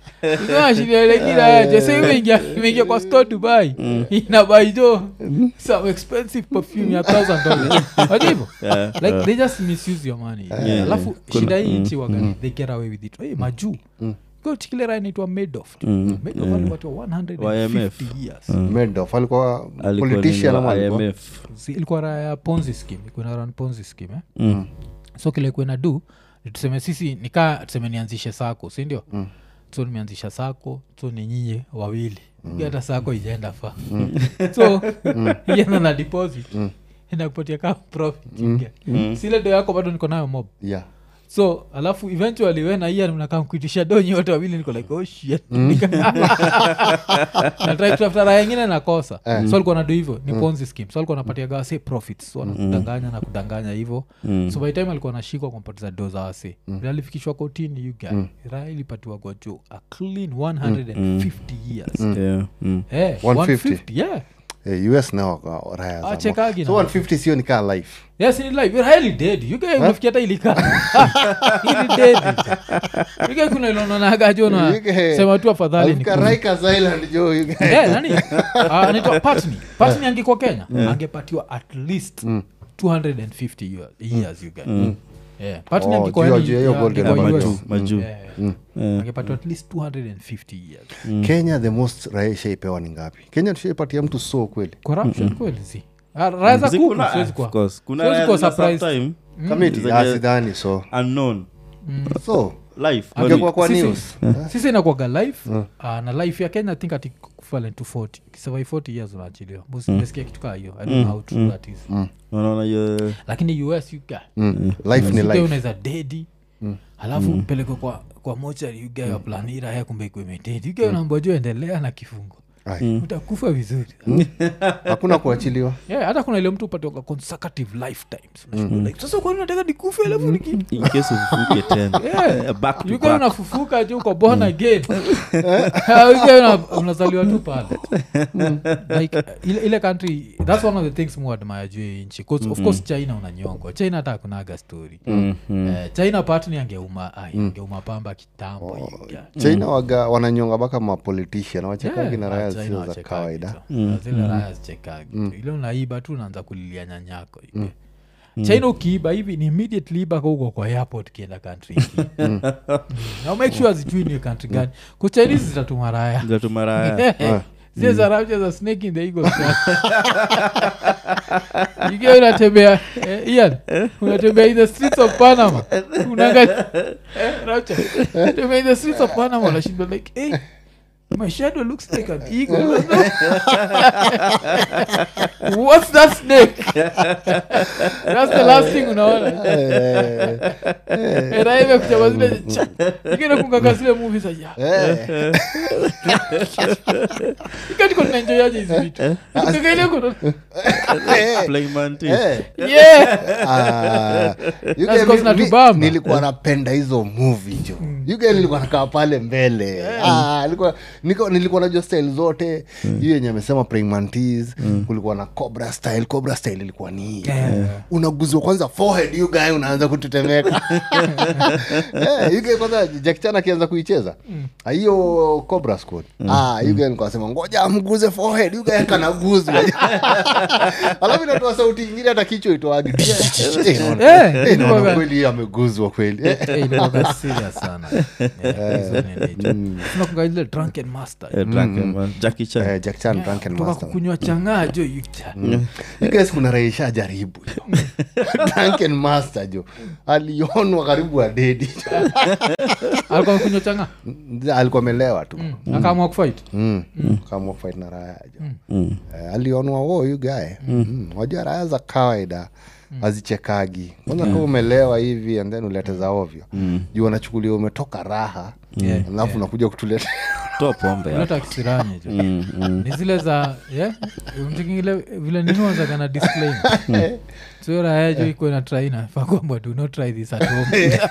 [SPEAKER 1] imeingia imeingia kwa store dubai inabai jo some expensive perfume ya thousand dollars Wajua hivyo
[SPEAKER 4] Yeah,
[SPEAKER 1] like they just misuse your money
[SPEAKER 4] Yeah,
[SPEAKER 1] alafu
[SPEAKER 4] yeah.
[SPEAKER 1] shida hii nchi waga they get away with it hey, majuu chikilera inaitwa madoff madoff alipatiwa 150
[SPEAKER 4] YMF.
[SPEAKER 1] years
[SPEAKER 2] Madoff alikuwa
[SPEAKER 4] Alikuwa
[SPEAKER 2] politician
[SPEAKER 4] nini wa
[SPEAKER 2] ama alikuwa-
[SPEAKER 4] IMF.
[SPEAKER 1] Si- ilikuwa raya ya ponzi scheme ilikuwa ina run ponzi scheme eh?
[SPEAKER 4] Mm.
[SPEAKER 1] so kile kuena du ni tuseme sisi nikaa tuseme nianzishe sako sindio mm. so nimeanzisha sako so ni nyinyi wawili mm. hata sako ijaenda fa so ienda na deposit inakupatia kaa profit mm. sile do yako bado niko nayo mob
[SPEAKER 2] yeah
[SPEAKER 1] so alafu eventually we na ian mnakaa mkuitisha donyi wote wawili niko like oh shit natrai kutafuta raya ingine nakosa so alikuwa nadu hivyo ni ponzi scheme so alikuwa napatia gawa say profits so anakudanganya na kudanganya hivyo so by time alikuwa nashikwa kumpatiza do za wase vile alifikishwa kotini you guy raya ilipatiwa kwa jo a clean 150 years
[SPEAKER 4] Yeah, mm.
[SPEAKER 1] Eh,
[SPEAKER 2] 150?
[SPEAKER 1] 150, yeah
[SPEAKER 2] Eh, us nao waka- raya za
[SPEAKER 1] Ah, chekagi
[SPEAKER 2] mo- so
[SPEAKER 1] na-
[SPEAKER 2] 150 sio nikaa life
[SPEAKER 1] yes in life you're highly dead you guys unafikia hata ilika ili dead you guys kuna ilonanaga jo na
[SPEAKER 2] You guys-
[SPEAKER 1] sema tu afadhali ni
[SPEAKER 2] Alifika Rikers Island, jo, you guys.
[SPEAKER 1] Eh, nani Ah, anaitwa patni patni angekuwa kenya angepatiwa at least 250 years, years you guys Yeah. Patni
[SPEAKER 2] Oh,
[SPEAKER 1] angekuwa
[SPEAKER 2] juu ya-
[SPEAKER 1] yani-
[SPEAKER 2] juu ya hiyo
[SPEAKER 1] yeah,
[SPEAKER 2] golden
[SPEAKER 1] angekuwa
[SPEAKER 2] number
[SPEAKER 1] US.
[SPEAKER 2] two.
[SPEAKER 4] majuu
[SPEAKER 1] Yeah, yeah. angepatiwa at least 250 years
[SPEAKER 2] kenya the most raya ishaipewa ni ngapi kenya tushaipatia mtu so kweli
[SPEAKER 1] corruption kweli si Ah, raya za kuku
[SPEAKER 4] Zikuna-
[SPEAKER 1] siwezi
[SPEAKER 4] of
[SPEAKER 1] kuwa-
[SPEAKER 4] course. Kuna
[SPEAKER 1] siwezi
[SPEAKER 4] raya
[SPEAKER 1] kuwa
[SPEAKER 4] zina
[SPEAKER 1] surprised.
[SPEAKER 4] sometime
[SPEAKER 2] kamiti
[SPEAKER 4] Zenye-
[SPEAKER 2] Ah, sidhani so
[SPEAKER 4] unknown
[SPEAKER 2] so
[SPEAKER 4] life
[SPEAKER 2] angekuwa kwa
[SPEAKER 1] Sisi-
[SPEAKER 2] news
[SPEAKER 1] sisi inakuaga life uh, na life ya kenya think ati equivalent to 40 ukisema 40 years unaachiliwa mesikia kitu kaa hiyo i don't know how true that is
[SPEAKER 4] unaona hiyo
[SPEAKER 1] lakini us you guy
[SPEAKER 2] Mm. life ni
[SPEAKER 1] Uga
[SPEAKER 2] life
[SPEAKER 1] unaweza dedi alafu mpelekwe kwa kwa mochari ugae wa planira ya kumbe kuimetedi ugae unaambua juu endelea na kifungo
[SPEAKER 2] Ai,
[SPEAKER 1] utakufa vizuri
[SPEAKER 2] hakuna kuachiliwa
[SPEAKER 1] yeah, hata kuna ile mtu upatiwa consecutive lifetimes Unashindwa like, sasa kwani nataka nikufe alafu niki
[SPEAKER 4] in case ufufuke tena
[SPEAKER 1] Yeah.
[SPEAKER 4] back to
[SPEAKER 1] You guy
[SPEAKER 4] back
[SPEAKER 1] unafufuka ju uko born again You guy una- unazaliwa tu pale like ile, ile country that's one of the things mu admire juu ya hii nchi 'Cause of course china unanyongwa china hata akunaga story Eh, china patni angeuma ai, angeuma pamba kitambo you guy.
[SPEAKER 2] china waga wananyonga mpaka mapolitician wachekagi
[SPEAKER 1] Yeah,
[SPEAKER 2] na raya
[SPEAKER 1] ah, China
[SPEAKER 2] zio za
[SPEAKER 1] wachekagi
[SPEAKER 2] kawaida
[SPEAKER 1] tu. Na zile raya zichekagi tu. ile unaiba tu unaanza kulilia nyanyako hivi. china ukiiba hivi ni immediately iba kauko kwa airport kienda country ingine. Mm. na make sure zijui ni country gani kuchinese zitatuma raya
[SPEAKER 4] Ndio tumaraya
[SPEAKER 1] zile za rapture za snake in the eagle ikiwa unatembea eh, Ian, unatembea in the streets of panama unaangalia eh, rapture unatembea in the streets of panama unashindwa like hey, my shadow looks like an eagle what's that snake that's the last thing unaona raive kuchama zile ikinakungaga zile movie za ya
[SPEAKER 2] Eh,
[SPEAKER 1] ikatiko tunaenjoyaje hizi vitu Kukaga ile kuna-
[SPEAKER 4] Flying mantis.
[SPEAKER 2] eh.
[SPEAKER 1] yeah
[SPEAKER 2] Ah, you
[SPEAKER 1] That's
[SPEAKER 2] guy,
[SPEAKER 1] cause
[SPEAKER 2] mi- mi-
[SPEAKER 1] natubamba.
[SPEAKER 2] nilikuwa napenda hizo movie jo yuge nilikuwa nakaa pale mbele ah, nilikuwa, niko, nilikuwa najua style zote hiyo yenye amesema praying mantis kulikuwa na cobra style cobra style ilikuwa ni hii unaguzwa kwanza forehead you guy unaanza kutetemeka Eh, you guy kwanza Jackie Chan akianza kuicheza Ah, hiyo cobra squad ah you guy nilikuwa nasema ngoja amguze forehead you guy kanaguzwa alafu inatoa sauti ingine hata kichwa itoagi
[SPEAKER 1] Eh, ilikuwaga-
[SPEAKER 2] kweli ameguzwa kweli Eh,
[SPEAKER 1] Eh, ilikuwaga serious sana Eh, hizo ni nature. tunakunga ile drunken master
[SPEAKER 4] Eh, drunken man. Jackie Chan.
[SPEAKER 2] Eh, Jack Chan, drunken
[SPEAKER 1] kutoka
[SPEAKER 2] master.
[SPEAKER 1] kukunywa changaa jo yucha
[SPEAKER 2] You guys kuna raisha jaribu jo drunken master jo alionwa karibu adedi
[SPEAKER 1] alikuwa kunywa changaa
[SPEAKER 2] alikuwa amelewa tu
[SPEAKER 1] akaamua kufight
[SPEAKER 2] Mm. kama fight na raya jo
[SPEAKER 4] Mm.
[SPEAKER 2] Eh, alionwa wo yu gae mm. wajua raya za kawaida hazichekagi kwanza kama umelewa hivi and then ulete za ovyo juu wanachukulia umetoka raha
[SPEAKER 1] Yeah,
[SPEAKER 2] alafu unakuja kutuleta
[SPEAKER 4] toa pombe hapo.
[SPEAKER 1] leta kisirani jo
[SPEAKER 4] Mm, mm.
[SPEAKER 1] ni zile za yeah? mtikingile vile ninuanzagana disclaimer so raya jo iko na try na fakwamba do not try this at home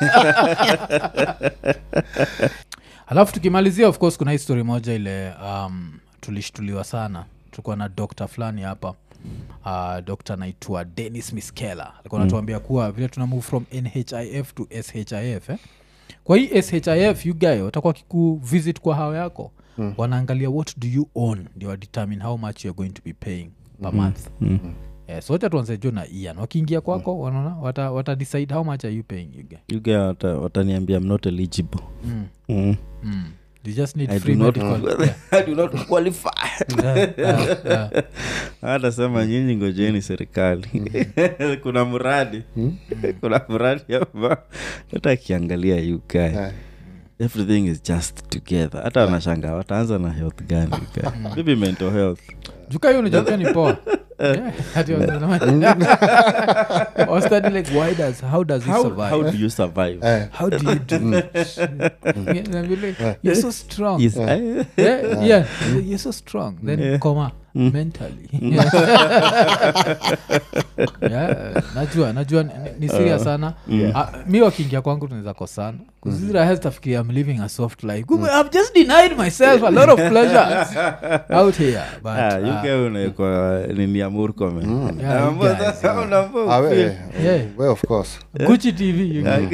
[SPEAKER 1] alafu tukimalizia of course kuna hii story moja ile um, tulishtuliwa sana tulikuwa na dokta fulani hapa uh, dokta anaitwa denis miskela alikuwa anatuambia kuwa vile tuna move from nhif to shif eh? kwa hii shif you guy watakuwa kiku visit kwa hao yako mm. wanaangalia what do you own ndio determine how much you're going to be paying per month mm. Yeah, so wacha tuanze jo na ian wakiingia kwako wanaona wata, wata decide how much are you paying you guy
[SPEAKER 4] You guy wata- wataniambia i'm not eligible
[SPEAKER 1] mm.
[SPEAKER 4] Mm.
[SPEAKER 1] Mm. you just need
[SPEAKER 4] I
[SPEAKER 1] free
[SPEAKER 4] do not-
[SPEAKER 1] medical yeah.
[SPEAKER 4] I do not qualify.
[SPEAKER 1] Yeah, yeah, yeah.
[SPEAKER 4] atasema nyinyi ngojeni serikali kuna mradi kuna mradi hapa hata akiangalia uk
[SPEAKER 2] Eh.
[SPEAKER 4] everything is just together hata wanashanga wataanza na health gani UK? maybe mental health
[SPEAKER 1] juka hiyo unajua pia ni poa Yeah, ati wanasema- Or study like why does how does he
[SPEAKER 4] how,
[SPEAKER 1] survive
[SPEAKER 4] how do you survive
[SPEAKER 2] Eh.
[SPEAKER 1] how do you do Yeah, na vile, you're so strong
[SPEAKER 4] Yes,
[SPEAKER 1] yeah, yeah, you're so strong then comma mentally yeah, najua najua ni, ni serious sana Ah, mi wakiingia kwangu tunaweza kosana kuzirahastafikiria i'm living a soft life Kumbe i've just denied myself a lot of pleasures out here but
[SPEAKER 4] Ah,
[SPEAKER 1] ah,
[SPEAKER 4] UK unaekwa nini ya murkome
[SPEAKER 1] Yeah, you guys,
[SPEAKER 2] Ah, we, eh,
[SPEAKER 1] Yeah.
[SPEAKER 2] we of course
[SPEAKER 1] gucci tv you know.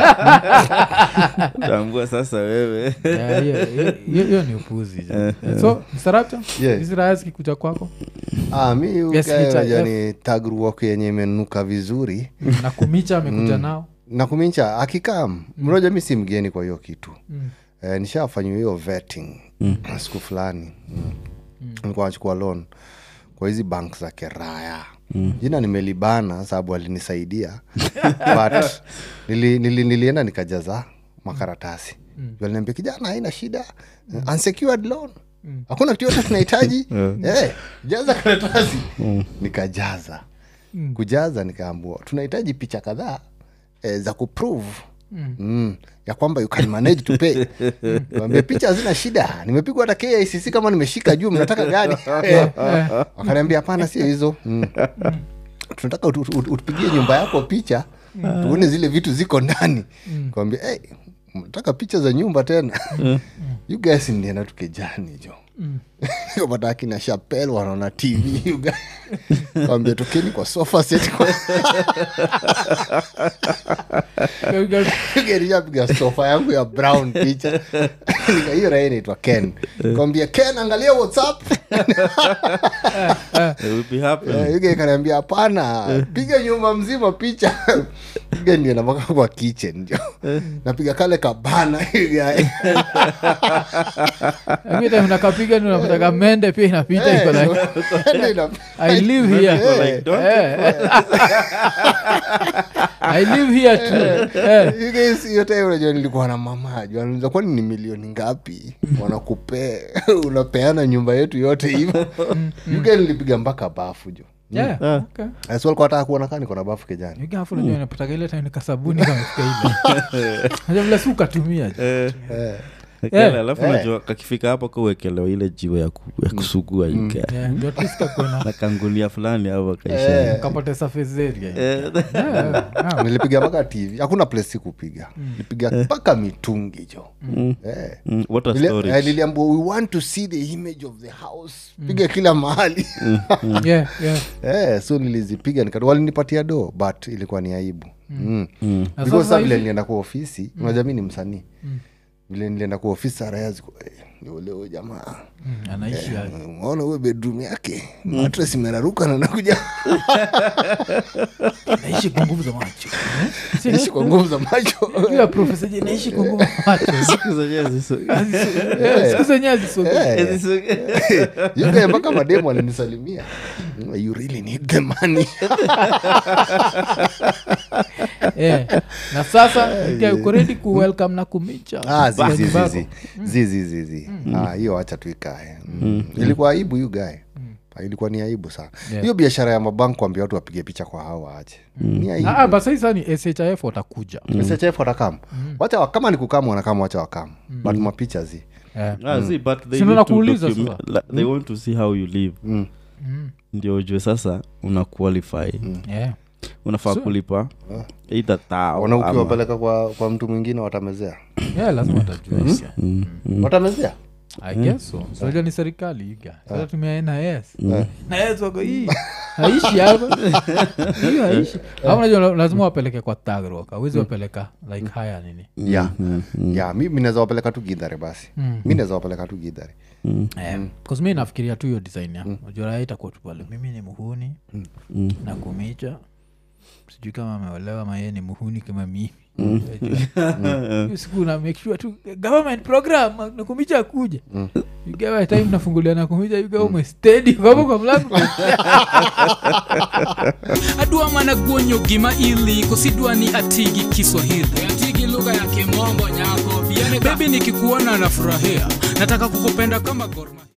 [SPEAKER 4] tambua sasa wewe
[SPEAKER 1] Yeah, hiyo- hiyo- hiyo hiyo ni upuzi jo. so msarapcha
[SPEAKER 2] Yeah.
[SPEAKER 1] hizi raya zikikuja kwako
[SPEAKER 2] ah, mi
[SPEAKER 1] Yes, HIF.
[SPEAKER 2] yani tagruok yenye imenuka vizuri
[SPEAKER 1] na kumicha amekuja nao
[SPEAKER 2] na kumincha akikam mmoja mi si mgeni kwa hiyo kitu
[SPEAKER 1] Mm.
[SPEAKER 2] eh, nishafanyiwa hiyo vetting siku fulani mm. nilikuwa nachukua loan kwa hizi bank za keraya mm. jina nimelibana sababu alinisaidia but nili, nili, nilienda nikajaza makaratasi mm. aliniambia kijana haina shida mm. unsecured loan hakuna kitu yote tunahitaji Eh, jaza karatasi nikajaza kujaza nikaambua tunahitaji picha kadhaa eh, za kuprove Mm. ya kwamba you can manage to pay Nikamwambia, picha hazina shida nimepigwa hata kicc kama nimeshika juu mnataka gani Eh, wakaniambia hapana sio hizo mm. tunataka utu- utu- utupigie nyumba yako picha tuone zile vitu ziko ndani kawambia hey, mnataka picha za nyumba tena you guys ndienda tukejani jo pata akina shapel wanaona tv you guys. kawambia tokeni kwa sofa set kwa nishapiga sofa yangu ya brown picha Nika- hiyo raha inaitwa ken kawambia ken angalia whatsapp
[SPEAKER 4] It will be happening.
[SPEAKER 2] Eh, yuge kanaambia hapana piga nyumba mzima picha piga ndio namaka kwa kitchen ndio napiga kale kabana yuge.
[SPEAKER 1] unakapiga unapata kamende pia inapita iko
[SPEAKER 2] Eh,
[SPEAKER 1] like
[SPEAKER 2] ndio ina-
[SPEAKER 1] i live here
[SPEAKER 2] Eh,
[SPEAKER 1] Eh. i live here too Eh.
[SPEAKER 2] yuge si- hiyo time unajua nilikuwa na mama juu anauliza kwani ni milioni ngapi wanakupea unapeana nyumba yetu yote hivo yuge nilipiga mpaka bafu jo
[SPEAKER 1] Yeah, okay.
[SPEAKER 2] Eh, so walikuwa wataka kuona kaa niko na bafu kijani
[SPEAKER 1] Yuga hapo unajua inapataga ile time nikasabuni kamefika ile Unajua vile si ukatumia jo.
[SPEAKER 2] Eh,
[SPEAKER 4] Kele, alafu
[SPEAKER 2] Eh.
[SPEAKER 4] najua kakifika hapo kauwekelewa ile jiwe ya, ku, ya kusugua UK.
[SPEAKER 1] Yeah, ndio at least kakuona
[SPEAKER 4] na kangunia fulani au akaisha
[SPEAKER 1] kapate surface area
[SPEAKER 4] Eh,
[SPEAKER 1] Yeah, yeah.
[SPEAKER 2] nilipiga mpaka tv hakuna place sikupiga nilipiga mpaka mitungi jo eh.
[SPEAKER 4] mm, water
[SPEAKER 2] Nili- eh,
[SPEAKER 4] storage.
[SPEAKER 2] niliambiwa we want to see the image of the house piga kila mahali
[SPEAKER 1] Yeah, yeah.
[SPEAKER 2] eh, so nilizipiga nika- walinipatia do but ilikuwa ni aibu mm.
[SPEAKER 1] Na
[SPEAKER 2] because
[SPEAKER 1] sasa
[SPEAKER 2] sa vile
[SPEAKER 1] hizi-
[SPEAKER 2] nilienda kwa ofisi unajua mi ni msanii vile nilienda kwa ofisi arayaziko leo jamaa
[SPEAKER 1] Mm, anaishi ya-
[SPEAKER 2] Eh, umeona huyo bedroom yake matres imeraruka na nakuja
[SPEAKER 1] anaishi kwa nguvu za macho Eh?
[SPEAKER 2] ishi kwa nguvu za macho
[SPEAKER 1] Yule profesa je naishi kwa nguvu za macho
[SPEAKER 4] Siku zenyewe ziso-
[SPEAKER 1] Eh, siku zenyewe hazisogei.
[SPEAKER 2] Eh, yugae mpaka mademu alinisalimia you really need the money
[SPEAKER 1] Eh, na sasa okay, uko ready ku welcome na kumicha
[SPEAKER 2] Ah, zi,
[SPEAKER 1] Kwa
[SPEAKER 2] zi,
[SPEAKER 1] nyumba
[SPEAKER 2] zi,
[SPEAKER 1] yako.
[SPEAKER 2] zi. Zi, zi, zi, zi. Ah, hiyo wacha tuikae mm. ilikuwa aibu yu gae ilikuwa ni aibu sana hiyo
[SPEAKER 1] Yeah.
[SPEAKER 2] biashara ya mabank kuambia watu wapige picha kwa hao waache ni aibu
[SPEAKER 1] Ah, ah, basi sasa ni shif watakuja
[SPEAKER 2] SHF watakam wacha wa- kama ni kukamu wanakam wacha wakam but mapicha zi
[SPEAKER 1] Eh.
[SPEAKER 4] Ah, see, but they
[SPEAKER 1] Si ndo
[SPEAKER 4] need to
[SPEAKER 1] nakuuliza
[SPEAKER 4] document-
[SPEAKER 1] sasa.
[SPEAKER 4] like, they want to see how you live
[SPEAKER 2] Mm.
[SPEAKER 4] ndio ujue sasa una qualify
[SPEAKER 1] Yeah.
[SPEAKER 4] unafaa
[SPEAKER 1] So-
[SPEAKER 4] kulipa either tao
[SPEAKER 2] wana
[SPEAKER 4] ama-
[SPEAKER 2] ukiwapeleka kwa, kwa mtu mwingine watamezea
[SPEAKER 1] Yeah, lazima watajua hisia.
[SPEAKER 2] watamezea
[SPEAKER 1] I guess so. So, unajua ni serikali iga sasa tumia nas nas wako hii haishi hapa hii haishi Ama unajua la- lazima wapeleke kwa tagrok awezi wapeleka like haya nini
[SPEAKER 2] ya ya mi mi naweza wapeleka tu gidhare basi mi naweza wapeleka tu gidhare
[SPEAKER 1] bcause mi nafikiria tu hiyo design ya unajua raha itakuwa tu pale mimi ni muhuni na kumicha sijui kama ameolewa maye ni muhuni kama mimi Unajua? Hiyo siku na make sure tu government program nakumicha akuja ugawa time nafungulia nakumicha ugawa umestedi kwavo kwa mlango
[SPEAKER 3] adwa mana guonyo gima ili kosidwa ni atigi kiswahili atigi lugha ya kimombo nyako bebi nikikuona nafurahia nataka kukupenda kama gorma